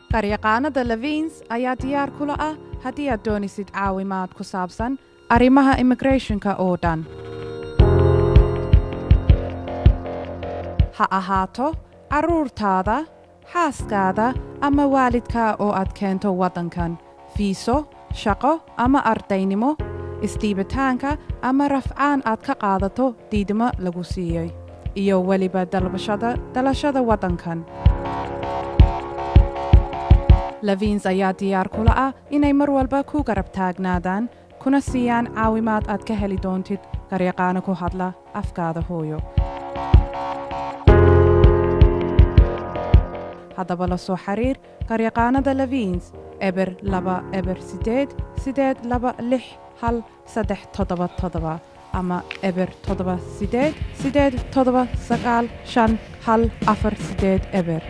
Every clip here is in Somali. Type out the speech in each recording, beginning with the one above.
qaryaqaanada levins ayaa diyaar kula ah haddii aad doonisid caawimaad ku saabsan arrimaha immigrathonka oo dhan ha ahaato carruurtaada xaaskaada ama waalidkaa oo aad keento waddankan fiiso shaqo ama ardaynimo isdiibitaanka ama rafcaan aad ka qaadato diidmo lagu siiyey iyo weliba dalbashada dalashada waddankan levins ayaa diyaar kula ah inay mar walba ku garab taagnaadaan kuna siiyaan caawimaad aad ka heli doontid garyaqaano ku hadla afkaada hooyo haddaba la soo xiriir garyaqaanada levins eber laba eber sideed sideed laba lix hal saddex toddoba toddoba ama eber toddoba sideed sideed toddoba sagaal shan hal afar sideed eber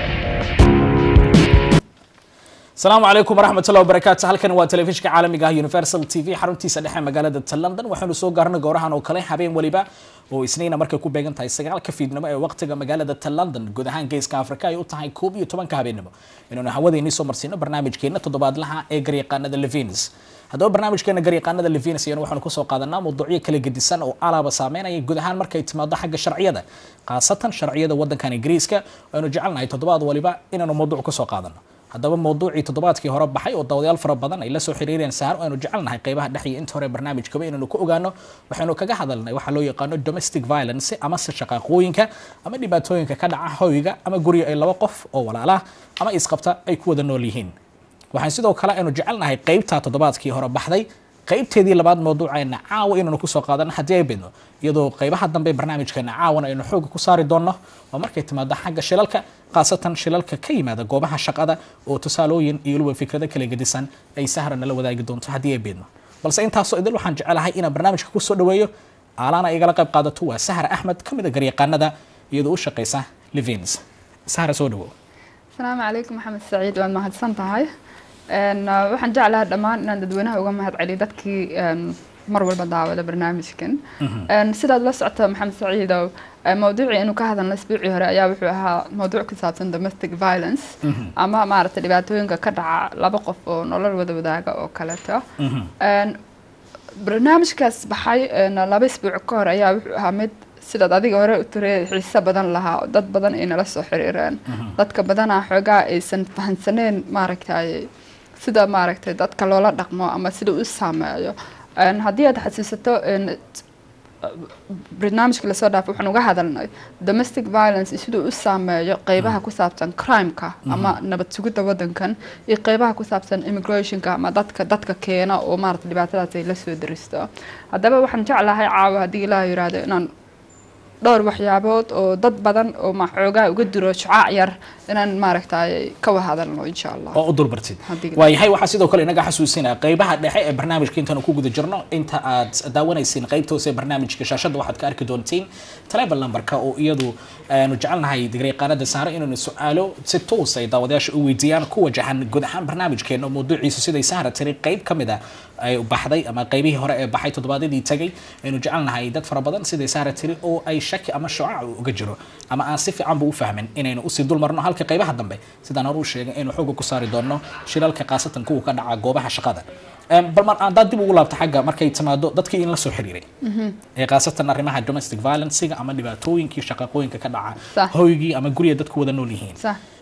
asalaamu calaykum waraxmatullahi wabarakaatu halkan waa telefishinka caalamiga ah universal t v xaruntiisa dhexe magaalada ta london waxaanu soo gaarnay goorahan oo kale habeen weliba oo isniina markay ku beegan tahay sagaalka fiidnimo ee waqtiga magaalada ta london guud ahaan geeska afrika ay u tahay koob iyo tobanka habeennimo inaanu hawadeennii soo marsiino barnaamijkeena toddobaadlaha ee garyaqaanada levins haddaba barnaamijkeena garyaqaanada levins iyana waxaanu kusoo qaadanaa mawduucyo kala gedisan oo alaaba saameynaya guud ahaan markay timaado xagga sharciyada khaasatan sharciyada waddankan ingiriiska aynu jecelnahay toddobaad waliba inaanu mawduuc kusoo qaadano haddaba mawduucii toddobaadkii hore baxay oo dawadayaal fara badan ay la soo xiriireen sahar aynu jecelnahay qeybaha dhex iyo inta hore barnaamijkaba inaynu ku ogaano waxaynu kaga hadalnay waxaa loo yaqaano domestic violence amase shaqaaqooyinka ama dhibaatooyinka ka dhaca hoyga ama guriga ay laba qof oo walaalah ama isqabta ay ku wada nool yihiin waxaan sidoo kale aynu jecelnahay qeybtaa toddobaadkii hore baxday qaybteedii labaad mawduuceena caawa inaanu kusoo qaadano haddii ay bidno iyadoo qaybaha dambe barnaamijkeena caawana aynu xooga ku saari doonno oo markay timaado xagga shilalka khaasatan shilalka ka yimaada goobaha shaqada oo tusaalooyin iyo weliba fikrado kala gedisan ay sahra nala wadaagi doonto haddii ay bidno balse intaasoo idil waxaan jecelahay inaan barnaamijka kusoo dhaweeyo aalaana igala qayb qaadato waa sahra axmed ka mid a garyaqaanada iyadoo u shaqaysa levins sahra soo dhawow asalaamu calaykum maxamed saciid waad mahadsan tahay waxaan jeclaha dhammaan inaan dadweynaha uga mahad celiyo dadkii mar walba daawada barnaamijkan sidaad la socota maxamed saciidow mawduucii inuu ka hadalna isbuucii hore ayaa wuxuu ahaa mawduuc ku saabsan domestic violence ama maaragtay dhibaatooyinka ka dhaca laba qof oo nolol wada wadaaga oo kaleeto barnaamijkaas baxay laba isbuuc ka hor ayaa wuxuu ahaa mid sidaad adiga hore u tiri xiise badan lahaa oo dad badan ay nala soo xiriireen dadka badanaa xoogaa aysan fahansaneen maaragtay sida maaragtay dadka loola dhaqmo ama sida u saameeyo haddii aad xasuusato barnaamijka lasoo dhaafay waxaan uga hadalnay domestic violence siduu u saameeyo qeybaha ku saabsan crimeka ama nabad sugidda waddankan iyo qeybaha ku saabsan immigrationka ama dadka dadka keena oo maarata dhibaatadaas ay la soo daristo haddaba waxaan jeclahay caawa haddii ilaah yiraahdo inaan dhowr waxyaabood oo dad badan oo maxoogaa uga diro shucaac yar inaan maaragtay ka wahadalno insha allah oo u dulbartid waayahay waxaa sidoo kale inaga xasuusinaya qeybaha dhexe ee barnaamijka intaanu ku guda jirno inta aad daawanaysiin qeybta hoose ee barnaamijka shaashadda waxaad ka arki doontiin telebal numberka oo iyadu aanu jecelnahay garyaqaanada saare inaanu su-aalo si toos ay daawadayaasha u weydiiyaan ku wajahan guud ahaan barnaamijkeena oo mawduuciisu siday sahra tiri qeyb ka mid a ay baxday ama qaybihii hore ee baxay toddobaadyadii tagay aynu jecelnahay dad fara badan siday sahra tiri oo ay shaki ama shucac uga jiro ama aan si fiican bu u fahmin inaynu usii dul marno halka qaybaha dambe sidaan hore u sheegay aynu xooga ku saari doonno shilalka khaasatan kuwa ka dhaca goobaha shaqada bal mar haddaad dib ugu laabto xagga markay timaado dadkii in la soo xiriiray ee khaasatan arrimaha domestic violencega ama dhibaatooyinkii shaqaqooyinka ka dhaca hoygii ama guriga dadku wada nool yihiin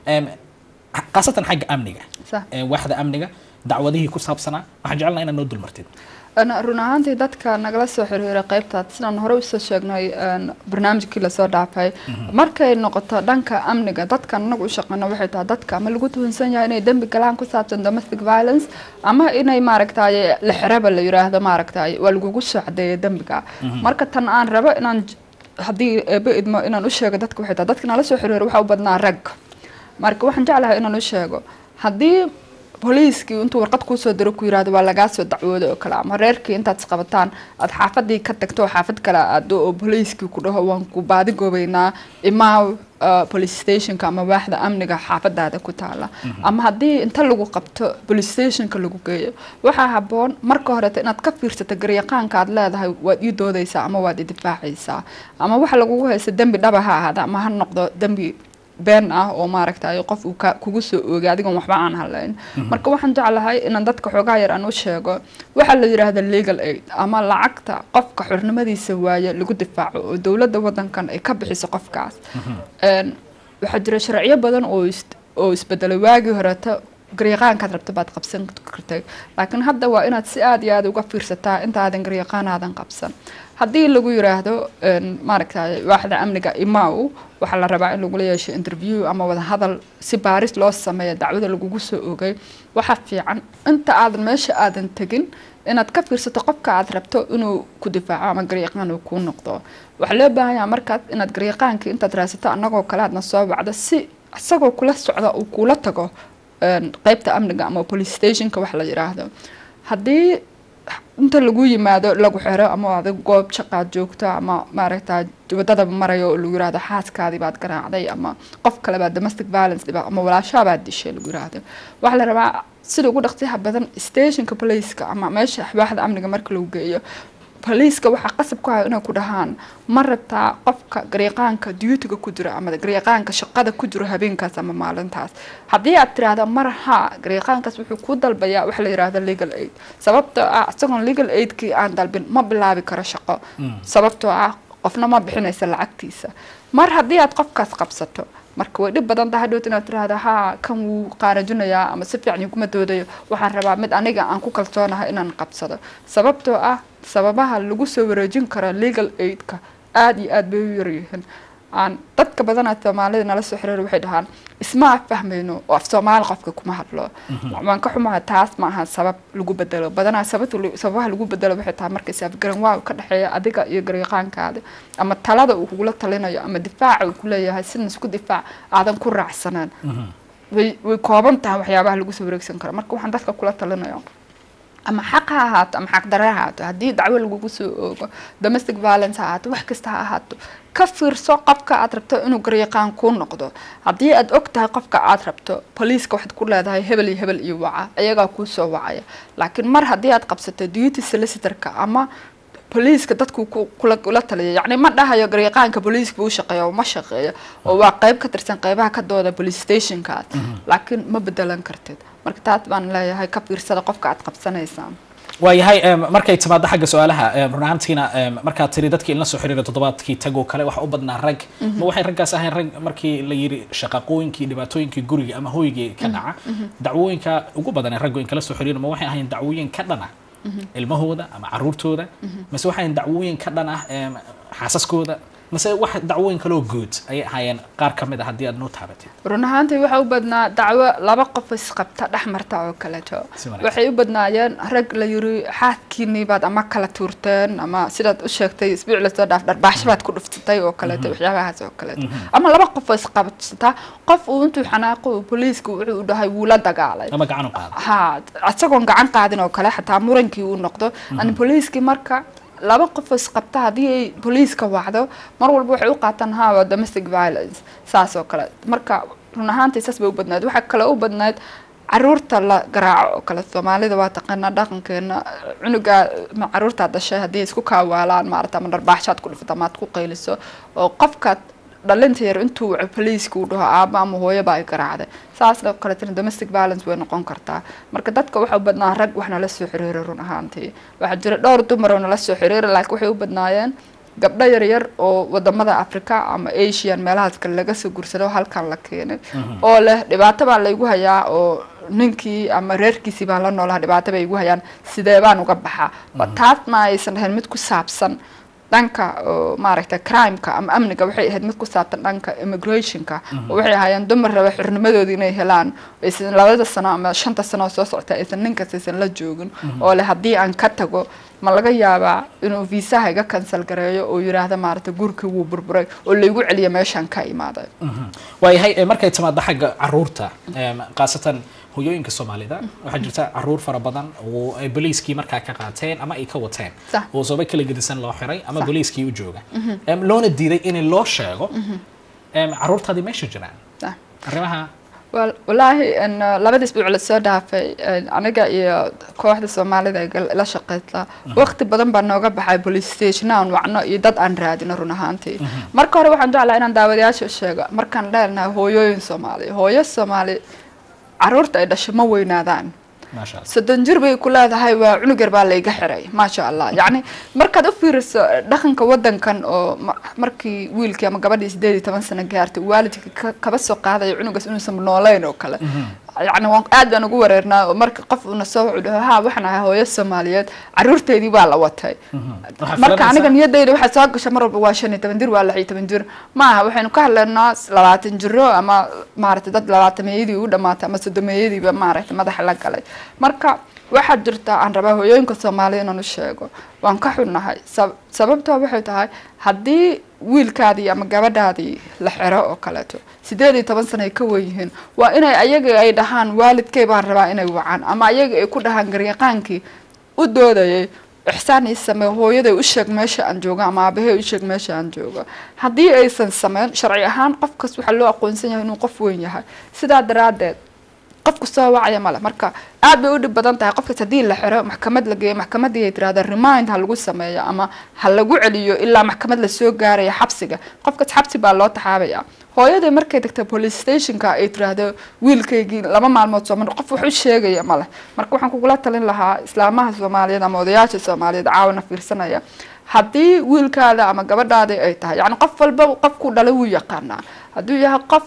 khaasatan xagga amniga waaxda amniga dacwadihii ku saabsanaa waxaan jecelnaa inaad noo dulmartid run ahaantii dadka nagala soo xiriiray qaybtaad sidaan hore usoo sheegnay barnaamijkii lasoo dhaafay markay noqoto dhanka amniga dadkan anagu u shaqeyno waxay tahay dadka ama lagu tuhunsan yahay inay dembi galaan ku saabsan domestic violence ama inay maaragtay la xiraba la yiraahdo maaragtay waa lagugu soo cadeeya dembiga marka tan aan rabo inaan haddii eeba idmo inaan u sheego dadka waxay tahay dadka nala soo xiriiray waxaa u badnaa rag marka waxaan jeclahay inaan u sheego haddii booliiskii intuu warqad kuusoo diro ku yirahdo waa lagaa soo dacwooda oo kale ama reerkii intaad isqabataan aad xaafadii ka tagto oo xaafad kale aado oo booliiskii ku dhaho waan ku baadi goobeynaa imaaw police stationka ama waaxda amniga xaafadaada ku taala ama haddii inta lagu qabto police stationka lagu geeyo waxaa haboon marka horeeta inaad ka fiirsato garyaqaanka aad leedahay waad ii doodaysaa ama waad i difaacaysaa ama waxa lagugu haysta dembi dhaba ha ahaada ama ha noqdo dembi been ah oo maaragtay qof uu ka- kugu soo oogay adigoon waxba aan halayn marka waxaan jeclahay inaan dadka xoogaa yar aan u sheego waxaa la yidhaahda legal aid ama lacagta qofka xornimadiisa waaye lagu difaaco oo dowladda wadankan ay ka bixiso qofkaas Een, waxaa jira sharciyo badan oo is- oo isbedelay waagii horeeta garyaqaankaad rabta baad qabsan kartay laakiin hadda waa inaad si aad iyo aad uga fiirsataa intaadan garyaqaan aadan qabsan haddii lagu yiraahdo een, maaragtay waaxda amniga imaw waxaa la rabaa in lagula yeesho interview ama wada hadal si baaris loo sameeyo dacwada lagugu soo ogay waxaa fiican inta aadan meesha aadan tegin inaad ka fiirsato qofka aad rabto inuu ku difaaco ama garyaqaan uu kuu noqdo waxaa loo baahan yahay markaad inaad garyaqaankii intaad raadsato annagoo kale aadna soo wacdo si isagoo kula socda uu kula tago een, qeybta amniga ama police stationka wax la yiraahdo haddii inta lagu yimaado lagu xiro ama adig goob shaqaad joogto ama maaragta wadadaba marayo oo lagu yirahdo xaaskaadii baad garaacday ama qof kale baa domestic violence dhiba ama walaashaa baad dishay lagu yirahdo waxaa la rabaa sida ugu dhaqsiyaha badan stationka policeka ama meesha waaxda amniga marka lagu geeyo boliiska waxaa qasab ku haya inay ku dhahaan ma rabtaa qofka garyaqaanka duutiga ku jira ama garyaqaanka shaqada ku jiro habeenkaas ama maalintaas haddii aad tiraahdo mar ha garyaqaankaas wuxuu ku dalbayaa waxa la yirahdo legal aid sababtoo ah isagoon legal aidkii aan dalbin ma bilaabi karo shaqo sababtoo ah qofna ma bixinaysa lacagtiisa mar haddii aad qofkaas qabsato marka way dhib badan tahay hadhowt inaad tiraahdo ha kan wuu qaarajinayaa ama si fiican iguma doodayo waxaan rabaa mid aniga aan ku kalsoonahay inaan qabsado sababtoo ah sababaha lagu soo wareejin karo legal aidka aada iyo aad bay u yaryihiin aan dadka badanaa soomaalida nala soo xiriir waxay dhahaan isma af fahmayno oo af soomaali qofka kuma hadlo waan ka xumaha taas ma aha sabab lagu bedelo badanaa sababta lu- sababaha lagu bedelo waxay tahay marka isafgaran waa ka dhexeeya adiga iyo garyaqaankaada ama talada uu kugula talinayo ama difaaca uu kuleeyahay sidna isku difaac aadan ku raacsaneen way way kooban tahay waxyaabaha lagu soo wareegsan karo marka waxaan dadka kula talinayo ama xaq ha ahaato ama xaq dare ha ahaato haddii dacwo lagugu soo oogo domestic violence ha ahaato wax kasta ha ahaato ka fiirso qofka aad rabto inuu garyaqaan kuu noqdo haddii aad og tahay qofka aad rabto boliiska waxaad ku leedahay hebel iyo hebel iyo waca iyagaa kuu soo wacaya laakiin mar haddii aad qabsato duty solicitorka ama boliiska dadku ku- kula kula taliya yacni ma dhahayo garyaqaanka boliiska buu shaqeeya oo ma shaqeeyo oo waa qeyb ka tirsan qeybaha ka dooda police stationkaas laakiin ma bedelan kartid marka taas baan leeyahay ka fiirsada qofka aad qabsanaysaan waayahay em, markay timaado xagga su-aalaha em, run ahaantiina em, markaad tiri dadkii inla soo xiriiray toddobaadkii tagoo kale waxa u badnaa rag ma waxay raggaas ahayn rag markii la yiri shaqaqooyinkii dhibaatooyinkii guriga ama hoygii ka dhaca dacwooyinka ugu badan ee raggu in kala soo xiriira ma waxay ahayn dacwooyin ka dhan ah ilmahooda ama caruurtooda mase waxay ahayn dacwooyin ka dhan ah em, xaasaskooda mase wax dacwooyin kaloo guud ayay ahaayeen qaar ka mid a haddii aad noo taabatid run ahaantii waxa u badnaa dacwo laba qof isqabta dhex marta oo kaleeto Si wanaagsan. waxay u badnaayeen rag la yiri xaaskiinii baad ama kala tuurteen ama sidaad u sheegtay isbuuc lasoo dhaaf dharbaaxsho baad ku dhuftay oo kaleeto waxyaabahaas oo kaleeto ama laba qof oo isqabsata qof uu intuu xanaaqo uu boliisku wuxuu u dhahay wuu la dagaalay ama gacan u qaada ha isagoon gacan qaadin oo kale xataa murankii uu noqdo ani boliiskii marka laba qof oo isqabta haddii ay boliiska wacdo mar walba waxay u qaataan ha waa domestic violence saas oo kale marka run ahaantii saas bay u badnayd waxaa kale u badnayd caruurta la garaaco oo kale soomaalida waa taqaanaa dhaqankeena cunuga ma caruurtaa dhashay haddii isku kaawaalaan maarata ama dharbaaxshaad ku dhufto ama aad ku qayliso oo qofkaad dhalinta yar intuu waco boliiska uu dhaho aaba ama hooyaba ay garaacday saasna kaleetana domestic violence way noqon kartaa marka dadka waxa u badnaa rag wax nala soo xiriiray run ahaantii waxaa jira dhowr dumar oo nala soo xiriiray laakiin waxay u badnaayeen gabdho yaryar oo wadamada africa ama asian meelahaas kale laga soo gursado halkan la keenay oo leh dhibaato baa laygu hayaa oo ninkii ama reerkiisii baan la noolaha dhibaato bay igu hayaan sidee baan uga baxaa taas ma aysan ahayn mid ku saabsan dhanka oo maaragtay crimeka ama amniga waxay ahayd mid ku saabsan dhanka immigrationka oo waxay ahaayeen dumar raba xurnimadoodii inay helaan aysan labada sano ama shanta sano oo soo socota aysan ninkaas aysan la joogin oo leh haddii aan ka tago ma laga yaabaa inuu viisaha iga kansal gareeyo oo yiraahda maaragtay gurikii wuu burburay oo laygu celiyo meeshaan ka imaaday waayahay eh, markay timaado xagga caruurta em, khaasatan hoyooyinka soomaalida waxaa jirta caruur fara badan oo ay boliiskii markaa ka qaateen ama ay ka wateen Sax. oo sababa kala gedisan loo xiray ama Sax. boliiskii u jooga Em, loona diiday in loo sheego em, caruurtaadii meesha jiraan Sax. arrimaha Wal- walaahi en, uh, labada isbuuc lasoo dhaafay en, aniga iyo kooxda soomaalida ee gal- la shaqeyta waqti badan baa nooga baxay police station aan wacno iyo dad aan raadino run ahaantii marka hore waxaan jeclaa inaan daawadayaasha u sheego markaan leenahay hooyooyin soomaali hooyo soomaali caruurta ay dhasho ma weynaadaan maasha allah soddon jir bay ku leedahay waa cunug yar baa layga xiray maasha allah yacni markaad u fiiriso dhaqanka wadankan oo ma- markii wiilkii ama gabadhii sideed iyo toban sano gaartay waalidka ka- kaba soo qaadaya cunugaas inuusan nooleyn oo kale yacni waan aad baan ugu wareernaa oo marka qof uuna soo wuxuu dhaho ha waxaan ahay hooyo soomaaliyeed caruurteedii baa la watay Waxaa marka filanaysaa- aniga niyadayda waxaa soo gasha mar walba waa shan iyo toban jir waa lix iyo toban jir maaha waxaynu ka hadlaynaa labaatan jiro ama maaragtay dad labaatameeyadii u dhamaatay ama soddomeeyadiiba maaragtay madaxa la galay marka waxaa jirta aan rabaa hooyooyinka soomaaliya inaan u sheego waan ka xunnahay sab- sababtoo waxay tahay haddii wiilkaadii ama gabadhaadii la xiro oo kaleeto sideed iyo toban sano ay ka wen yihiin waa inay ayaga ay dhahaan waalidkay baan rabaa inay wacaan ama ayaga ay ku dhahaan garyaqaankii u doodayay ixsaan ii samee hooyaday u sheeg meesha aan joogo ama aabahey u sheeg meesha aan joogo haddii aysan sameyn sharci ahaan qofkas waxaa loo aqoonsan yahay inuu qof weyn yahay sidaa daraaddeed qofku soo wacaya male marka aad bay u dhib badan tahay qofkaas haddii la xiro maxkamad la geeyo maxkamadii ay tirahda remind ha lagu sameeyo ama ha lagu celiyo ilaa maxkamad lasoo gaaraya xabsiga qofkaas xabsi baa loo taxaabaya hooyaday markay tagta police stationka ay tiraahdo wiilkaygii laba maalmood soo mar qof wax u sheegaya male marka waxaan kugula talin lahaa islaamaha soomaaliyeed ama odayaasha soomaaliyeed caawana fiirsanaya haddii wiilkaada ama gabadhaada ay tahay yacni qof walba qofku dhalay wuu yaqaanaa hadduu yahay qof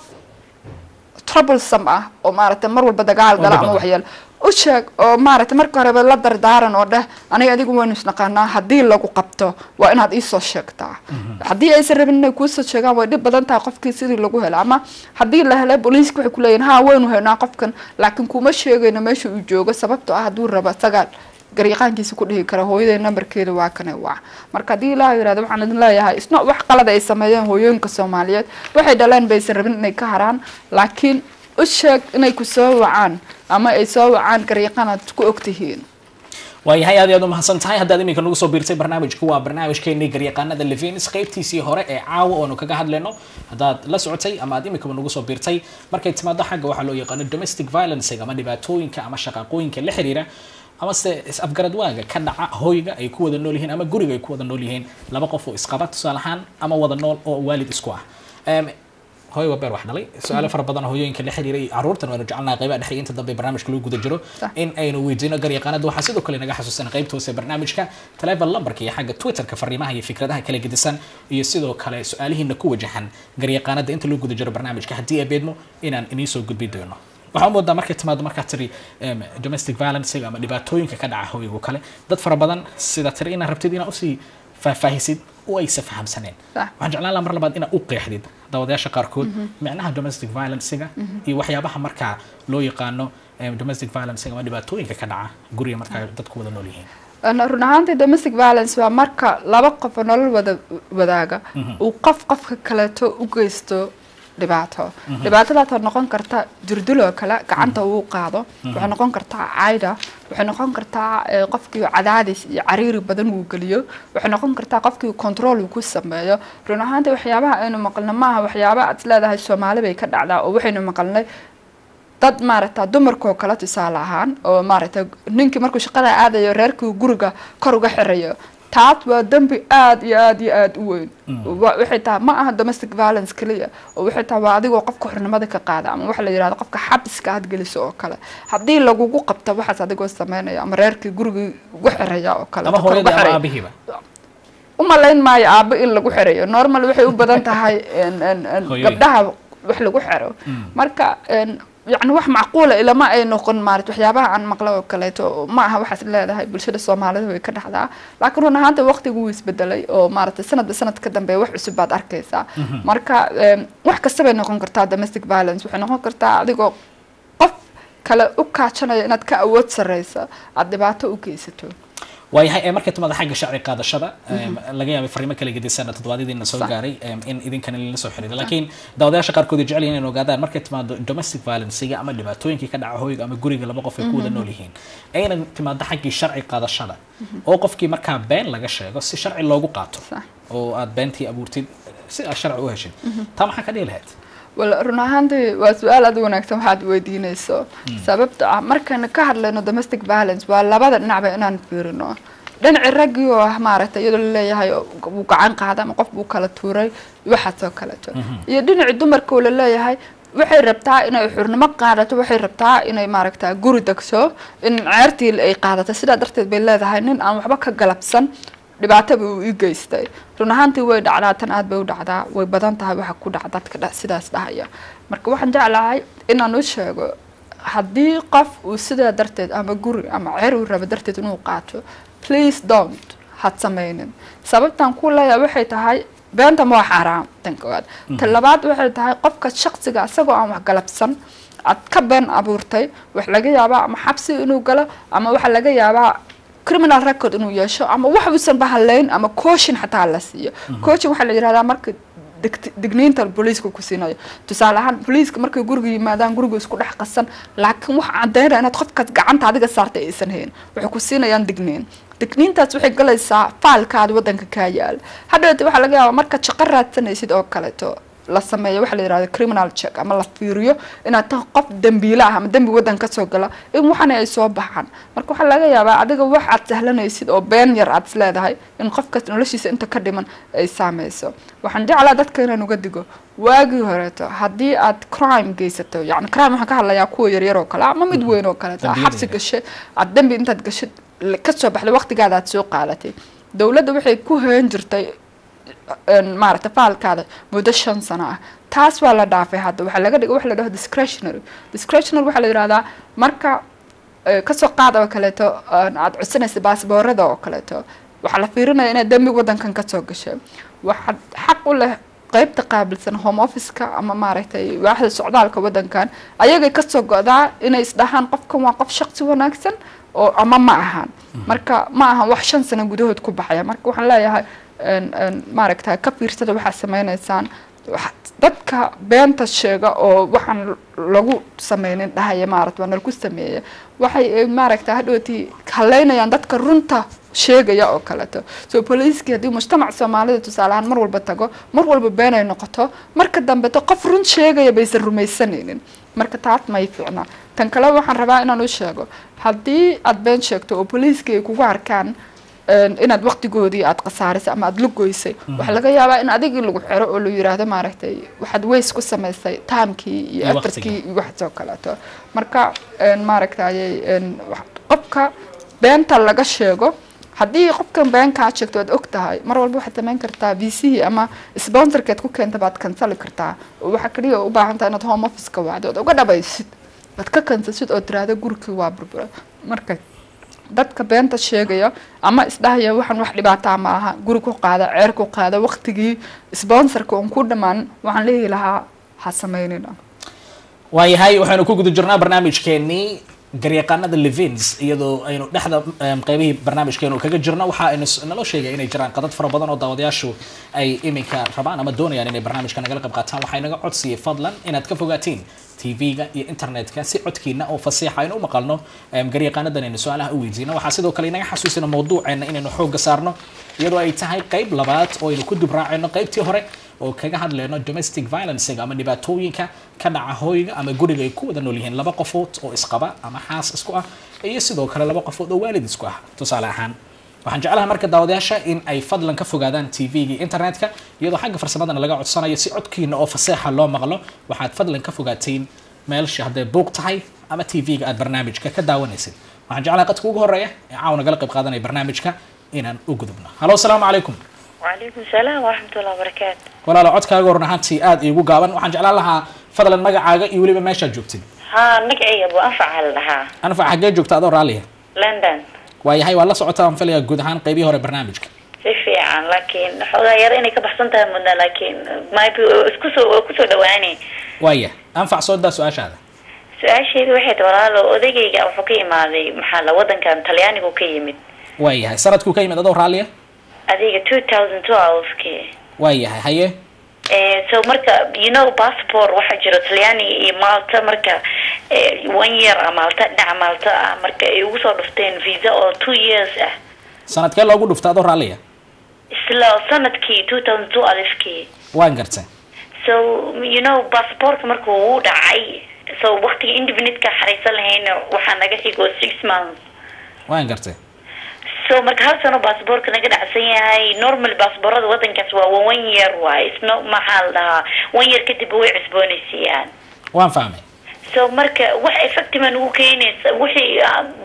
troublesome ah oo maaragtay mar walba dagaal gala ama badan. waxyaalo u sheeg oo maaragtay marka horeba la dardaaran oo dheh aniga adigu waynu isnaqaanaa haddii lagu qabto waa inaad iisoo sheegtaa haddii aysan rabin inay kuusoo sheegaan way dhib badan tahay qofkii sidii lagu helo ama haddii la helay booliiska waxay kuleeyihin ha waynu haynaa qofkan laakiin kuma sheegayno meesha uu joogo sababtoo ah hadduu rabo isagaa garyaqaankiisa ku dhihi kara hooyaday nambarkeeda waa kane waa marka haddii ilaaha yirahdo waxaan idin leeyahay isna wax qalad ay sameeyeen hooyooyinka soomaaliyeed waxay dhaleen baysan rabin inay ka haraan laakiin u sheeg inay ku soo wacaan ama ay soo wacaan garyaqaan aad ku ogtihiin waayahay aad iyo aad u mahadsan tahay haddaad iminka nagu soo biirtay barnaamijku waa barnaamijkeenii garyaqaanada levenis qaybtiisii hore ee caawa oonu kaga hadlayno haddaad la socotay ama aad iminkaba nagu soo biirtay markay timaado xagga waxaa loo yaqaano domestic violence ama dhibaatooyinka ama shaqaaqooyinka la xiriira ama se is-afgarad waaga ka dhaca hoyga ay ku wada nool yihiin ama guriga ay ku wada nool yihiin laba qof oo isqaba tusaale ahaan ama wada nool oo waalid isku ah Em, hooyo waa beer wax dhalay su-aalo fara badan oo hooyooyinka la xiriiray caruurtan waynu jecelnaha qaybaha dhexe iyo inta dambe barnaamijka lagu guda jiro Sax. in aynu weydiino garyaqaanada waxaa sidoo kale naga xasuusan qaybta hoose ee barnaamijka teleefon lambarka iyo xagga twitterka fariimaha iyo fikradaha kala gedisan iyo sidoo kale su-aalihiina ku wajahan garyaqaanada inta lagu guda jiro barnaamijka haddii ay beedmo inaan inii soo gudbi doono waxaa u moodaa markay timaado markaa tiri em, domestic violence ama dhibaatooyinka ka dhaca hooygu kale dad fara badan sida tiri inaad rabtid inaad usii faahfaahisid oo aysa fahamsaneen Sax. waxaan jeclaan lahaa mar labaad inaad u qeexdid daawadayaasha qaarkood micnaha domestic violencega iyo waxyaabaha markaa loo yaqaano em, domestic violence ama dhibaatooyinka ka dhaca guriga markaa dadku wada nool yihiin Een, run ahaantii domestic violence waa marka laba qof oo nolol wada wadaaga uu qof qofka kaleeto u geysto dhibaato dhibaatadaas waxay noqon karta durduloo kale gacanta uu qaado waxay noqon kartaa cayda waxay noqon kartaa eh, qofkii cadaadis iyo cariiri badan uu geliyo waxay noqon kartaa qofkii control uu ku sameeyo run ahaantii waxyaabaha aynu maqlno maaha waxyaaba aad leedahay soomaali bay ka dhacdaa oo waxaynu maqalnay dad maaragta dumarkoo kale tusaale ahaan oo maaragta ninkii markuu shaqada aadayo reerkii guriga kor uga xirayo taas waa dembi aad iyo aad iyo aad u weyn Wa- waxay tahay ma aha domestic violence keliya oo waxay tahay waa adigoo qofka xornimada ka qaada ama waxa la yidhahdo qofka xabiska aad geliso oo kale haddii lagugu qabto waxaas adigoo sameynaya ama reerkii gurigii ugu xiraya oo kale ama kor uga hooyada ama xiraya. aabihiiba u malayn maayo aabo in lagu xirayo normal waxay u badan tahay en- en- en Hooyooyin. gabdhaha wax lagu xiro marka en, yacni wax macquula ilama ay noqon maarat waxyaabaha aan maqla oo kaleeto ma aha waxaas leedahay bulshada soomaalida way ka dhexdaa laakiin run ahaanta waqtigu wuu isbedelay oo maaragtay sanadba sanad ka dambeeya wax cusub baad arkaysaa marka em, wax kasta bay noqon kartaa domestic violence waxay noqon kartaa adigoo qof kale u kaajanayo inaad ka awood sarreysa aada dhibaato u geysato waayahay ee markay timaado xagga sharci qaadashada em, laga yaabay fariimo kala gedisan toddobaadyadiina soo Sax. gaaray em, in idinkan lala soo xiriira laakiin daawadayaasha qaarkood ay jecel yihiin inay ogaadaan markay timaado domestic violencega ama dhibaatooyinkii ka dhaca hoyga ama guriga laba qof ay ku wada nool yihiin ayna timaado xaggii sharci qaadashada oo qofkii markaa been laga sheego si sharci loogu qaato Sax. oo aad beentii abuurtid si aad sharci u heshid taa maxaa ka dhihi lahayd wal run ahaantii waa su-aal aad u wanaagsan waxaad weydiinayso sababta ah markaynu ka hadlayno domestic violence waa labada dhinacba inaan fiirino dhinaci raggii oo ah maaragtay iyadoo laleeyahay wuu gacan qaaday ama qof buu kala tuuray waxaasoo kaleeto iyo dhinaci dumarka oo laleeyahay waxay rabtaa inay xurnimo qaadato waxay rabtaa inay maaragta guri degso in ceertii ay qaadato sidaa darteed bay leedahay nin aan waxba ka galabsan dhibaataba uu ii geystay run ahaantii way dhacdaa tan aad bay u dhacdaa way badan tahay waxa ku dhaca dadka dha- sidaas dhahaya marka waxaan jeclahay inaan u sheego haddii qof uu sidaa darteed ama guri ama ceer uu rabo darteed inuu qaato please don't had sameynin sababtan ku leeyahay waxay tahay beenta ma waa xaaraam tan koowaad ta labaad waxay tahay qofka shaqsiga isagoo aan wax galabsan aad ka been abuurtay wax laga yaabaa ama xabsi inuu galo ama waxa laga yaabaa criminal record inuu yeesho ama wax uusan bahalayn ama coaching xataa la siiyo coaching waxaa la yihahdaa marka degt- digniinta booliiska ku siinayo tusaale ahaan booliiska markay guriga yimaadaan guriga isku dhex qasan laakiin waxa cadeynaya inaad qofkaas gacanta adiga saartay aysan hayn waxay ku siinayaan digniin digniintaas waxay galaysaa faalkaada wadanka kaa yaala hadhowte waxaa laga yaabaa markaad shaqo raadsanaysid oo kaleeto la sameeyo waxa la yihahda criminal check ama la fiiriyo inaad tahay qof dembiile ah ama dembi wadan kasoo gala in waxana ay soo baxaan marka waxaa laga yaabaa adiga wax aad sahlanaysid oo been yar aad isleedahay in qofkaas noloshiisa inta ka dhiman ay saameyso waxaan jeclaa dadka inaan uga digo waagii horeeto haddii aad crime geysato yani crime waxaan ka hadlayaa kuwa yaryar oo kale ama mid weyn oo kaleeto Dambiyada xabsi yaryar. gashay aad dembi intaad gashid kasoo baxday waqtigaada aad soo qaadatay dowladda waxay ku hayn jirtay een, maaragta faalkaada muddo shan sano ah taas waa la dhaafay hadda waxaa laga dhigay waxa la dhaho discretionary discretionary waxaa la yihahdaa marka eh, kasoo qaad oo kaleeto een, aad codsanaysa baasboorada oo kaleeto waxaa la fiirinaya inaad dembi wadankan kasoo gashay waxaad xaq u leh qeybta qaabilsan home office-ka ama maaragtay waaxda socdaalka wadankan ayagay kasoo go'daa inay isdhahaan qofkan waa qof shaqsi wanaagsan oo ama ma ahan marka ma ahan wax shan sano gudahood ku baxaya marka waxaan leeyahay een, een, maaragta ka fiirsada waxaad sameynaysaan wax- dadka beenta sheega oo waxaan lagu sameynin dhahaya maarata waa nalagu sameeya waxay eh, maaragta hadhowtii haleynayaan dadka runta sheegaya oo kaleeto so booliiskii haddii mujtamac soomaalida tusaale ahaan mar walba tago mar walba been ay noqoto marka dambeto qof run sheegaya baysan rumaysanaynin marka taas may fiicna tan kale waxaan rabaa inaan u sheego haddii aad been sheegto oo booliiskii ay kugu arkaan een, inaad waqtigoodii aad khasaarisay ama aad la goysay waxaa laga yaabaa in adigii lagu xiro oo la yiraahdo maaragtay waxaad ways ku samaysay timekii iyo Iyo effortkii waqtigii. iyo waxaasoo kaleeto marka een, maaragtayay een, wax- qofka beenta laga sheego haddii qofkan been kaa sheegto aad og tahay mar walba waxaad samayn kartaa v c ama sponsorkeed ku keenta baad kansali kartaa oo waxaa kaliya u baahan tahay inaad home office ka wacdo ood uga dhabaysid aad ka kansasid oo tiraahdo gurigii waa burbura marka dadka beenta sheegaya ama isdhahaya waxaan wax dhibaataa ma aha guri ku qaada ceer ku qaada waqtigii sponsorka uun ku dhammaan waxaan leeyahi lahaa ha sameynina waayahay waxaynu ku guda jirnaa barnaamijkeenii garyaqaanada levins iyadoo aynu dhexda em, qeybihii barnaamijkeenu kaga jirno waxa aynu s- naloo sheegay inay jiraan qadad fara badan oo daawadayaashu ay iminka rabaan ama doonayaan inay barnaamijka nagala qayb qaataan waxaa inaga codsiyay fadlan inaad ka fogaatiin tv-ga iyo internetka si codkiina oo fasiixa aynu u maqalno em, garyaqaanadan aynu su-aalaha u weydiino waxaa sidoo kale inaga xasuusina mawduuceena inaynu xooga saarno iyadoo ay tahay qeyb labaad oo aynu ku dubraacayno qeybtii hore oo kaga hadlayno domestic violencega ama dhibaatooyinka ka dhaca hooyga ama guriga ay ku wada nool yihiin laba qofood oo isqaba ama xaas isku ah iyo sidoo kale laba qofood oo waalid isku ah tusaale ahaan waxaan jeclahay marka daawadayaasha in ay fadlan ka fogaadaan tv-ga iyo internetka iyadoo xagga farsamadana laga codsanayo si codkiina oo faseexa loo maqlo waxaad fadlan ka fogaatiin meelsha hadday buuq tahay ama tv-ga aad barnaamijka ka daawanaysid waxaan jeclahay qadka ugu horeeya ee caawa nagala qayb qaadanaya barnaamijka inaan u gudubno halo asalaamu calaykum وعليكم السلام ورحمة الله وبركاته walaalo codkaaga horna ahaantii aada iigu gaaban waxaan jeclaan lahaa fadlan magacaaga iyo weliba meeshaad joogtid ها مقعي أبو أنفع هلها anfac xaggee joogta adoo raalliya لندن waayahay waa la socotaa aan filayaa guud ahaan qeybihii hore barnaamijka si fiican laakiin xoogaa yar inay ka baxsan tahay mudna laakiin maybe isku soo kusoo dhawaani waaya anfac soo daa su-aashaada su-aasheedu waxay tahay walaalo odagayga wuxuu ka imaaday maxaa la wadankan talyaanigu ka yimid waayahay sanadkuu ka yimid adoo raalliya adiga two thousand twelve-ki waayahay haye Eh, so marka you know passport waxaa jiro talyaaniga iyo malta marka eh, one year ah malta dhinaca malta ah marka ay ugu soo dhufteen visa oo two years ah sanadkee loogu dhufta adoo raalliya isla sanadkii two thousand two alifkii waan gartay so you know passportka marka uu dhacay so waqtiga indefinite-ka xariisan lahayna waxaa naga xigo six months waan gartay so marka hal sano baasboorka naga dhacsan yahay normal baasboorada wadankaas waa one year waay isno maxaa la dhahaa one year kadib way cusboonaysiiyaan waan fahmay so marka wax effective aan ugu keenaysa wixii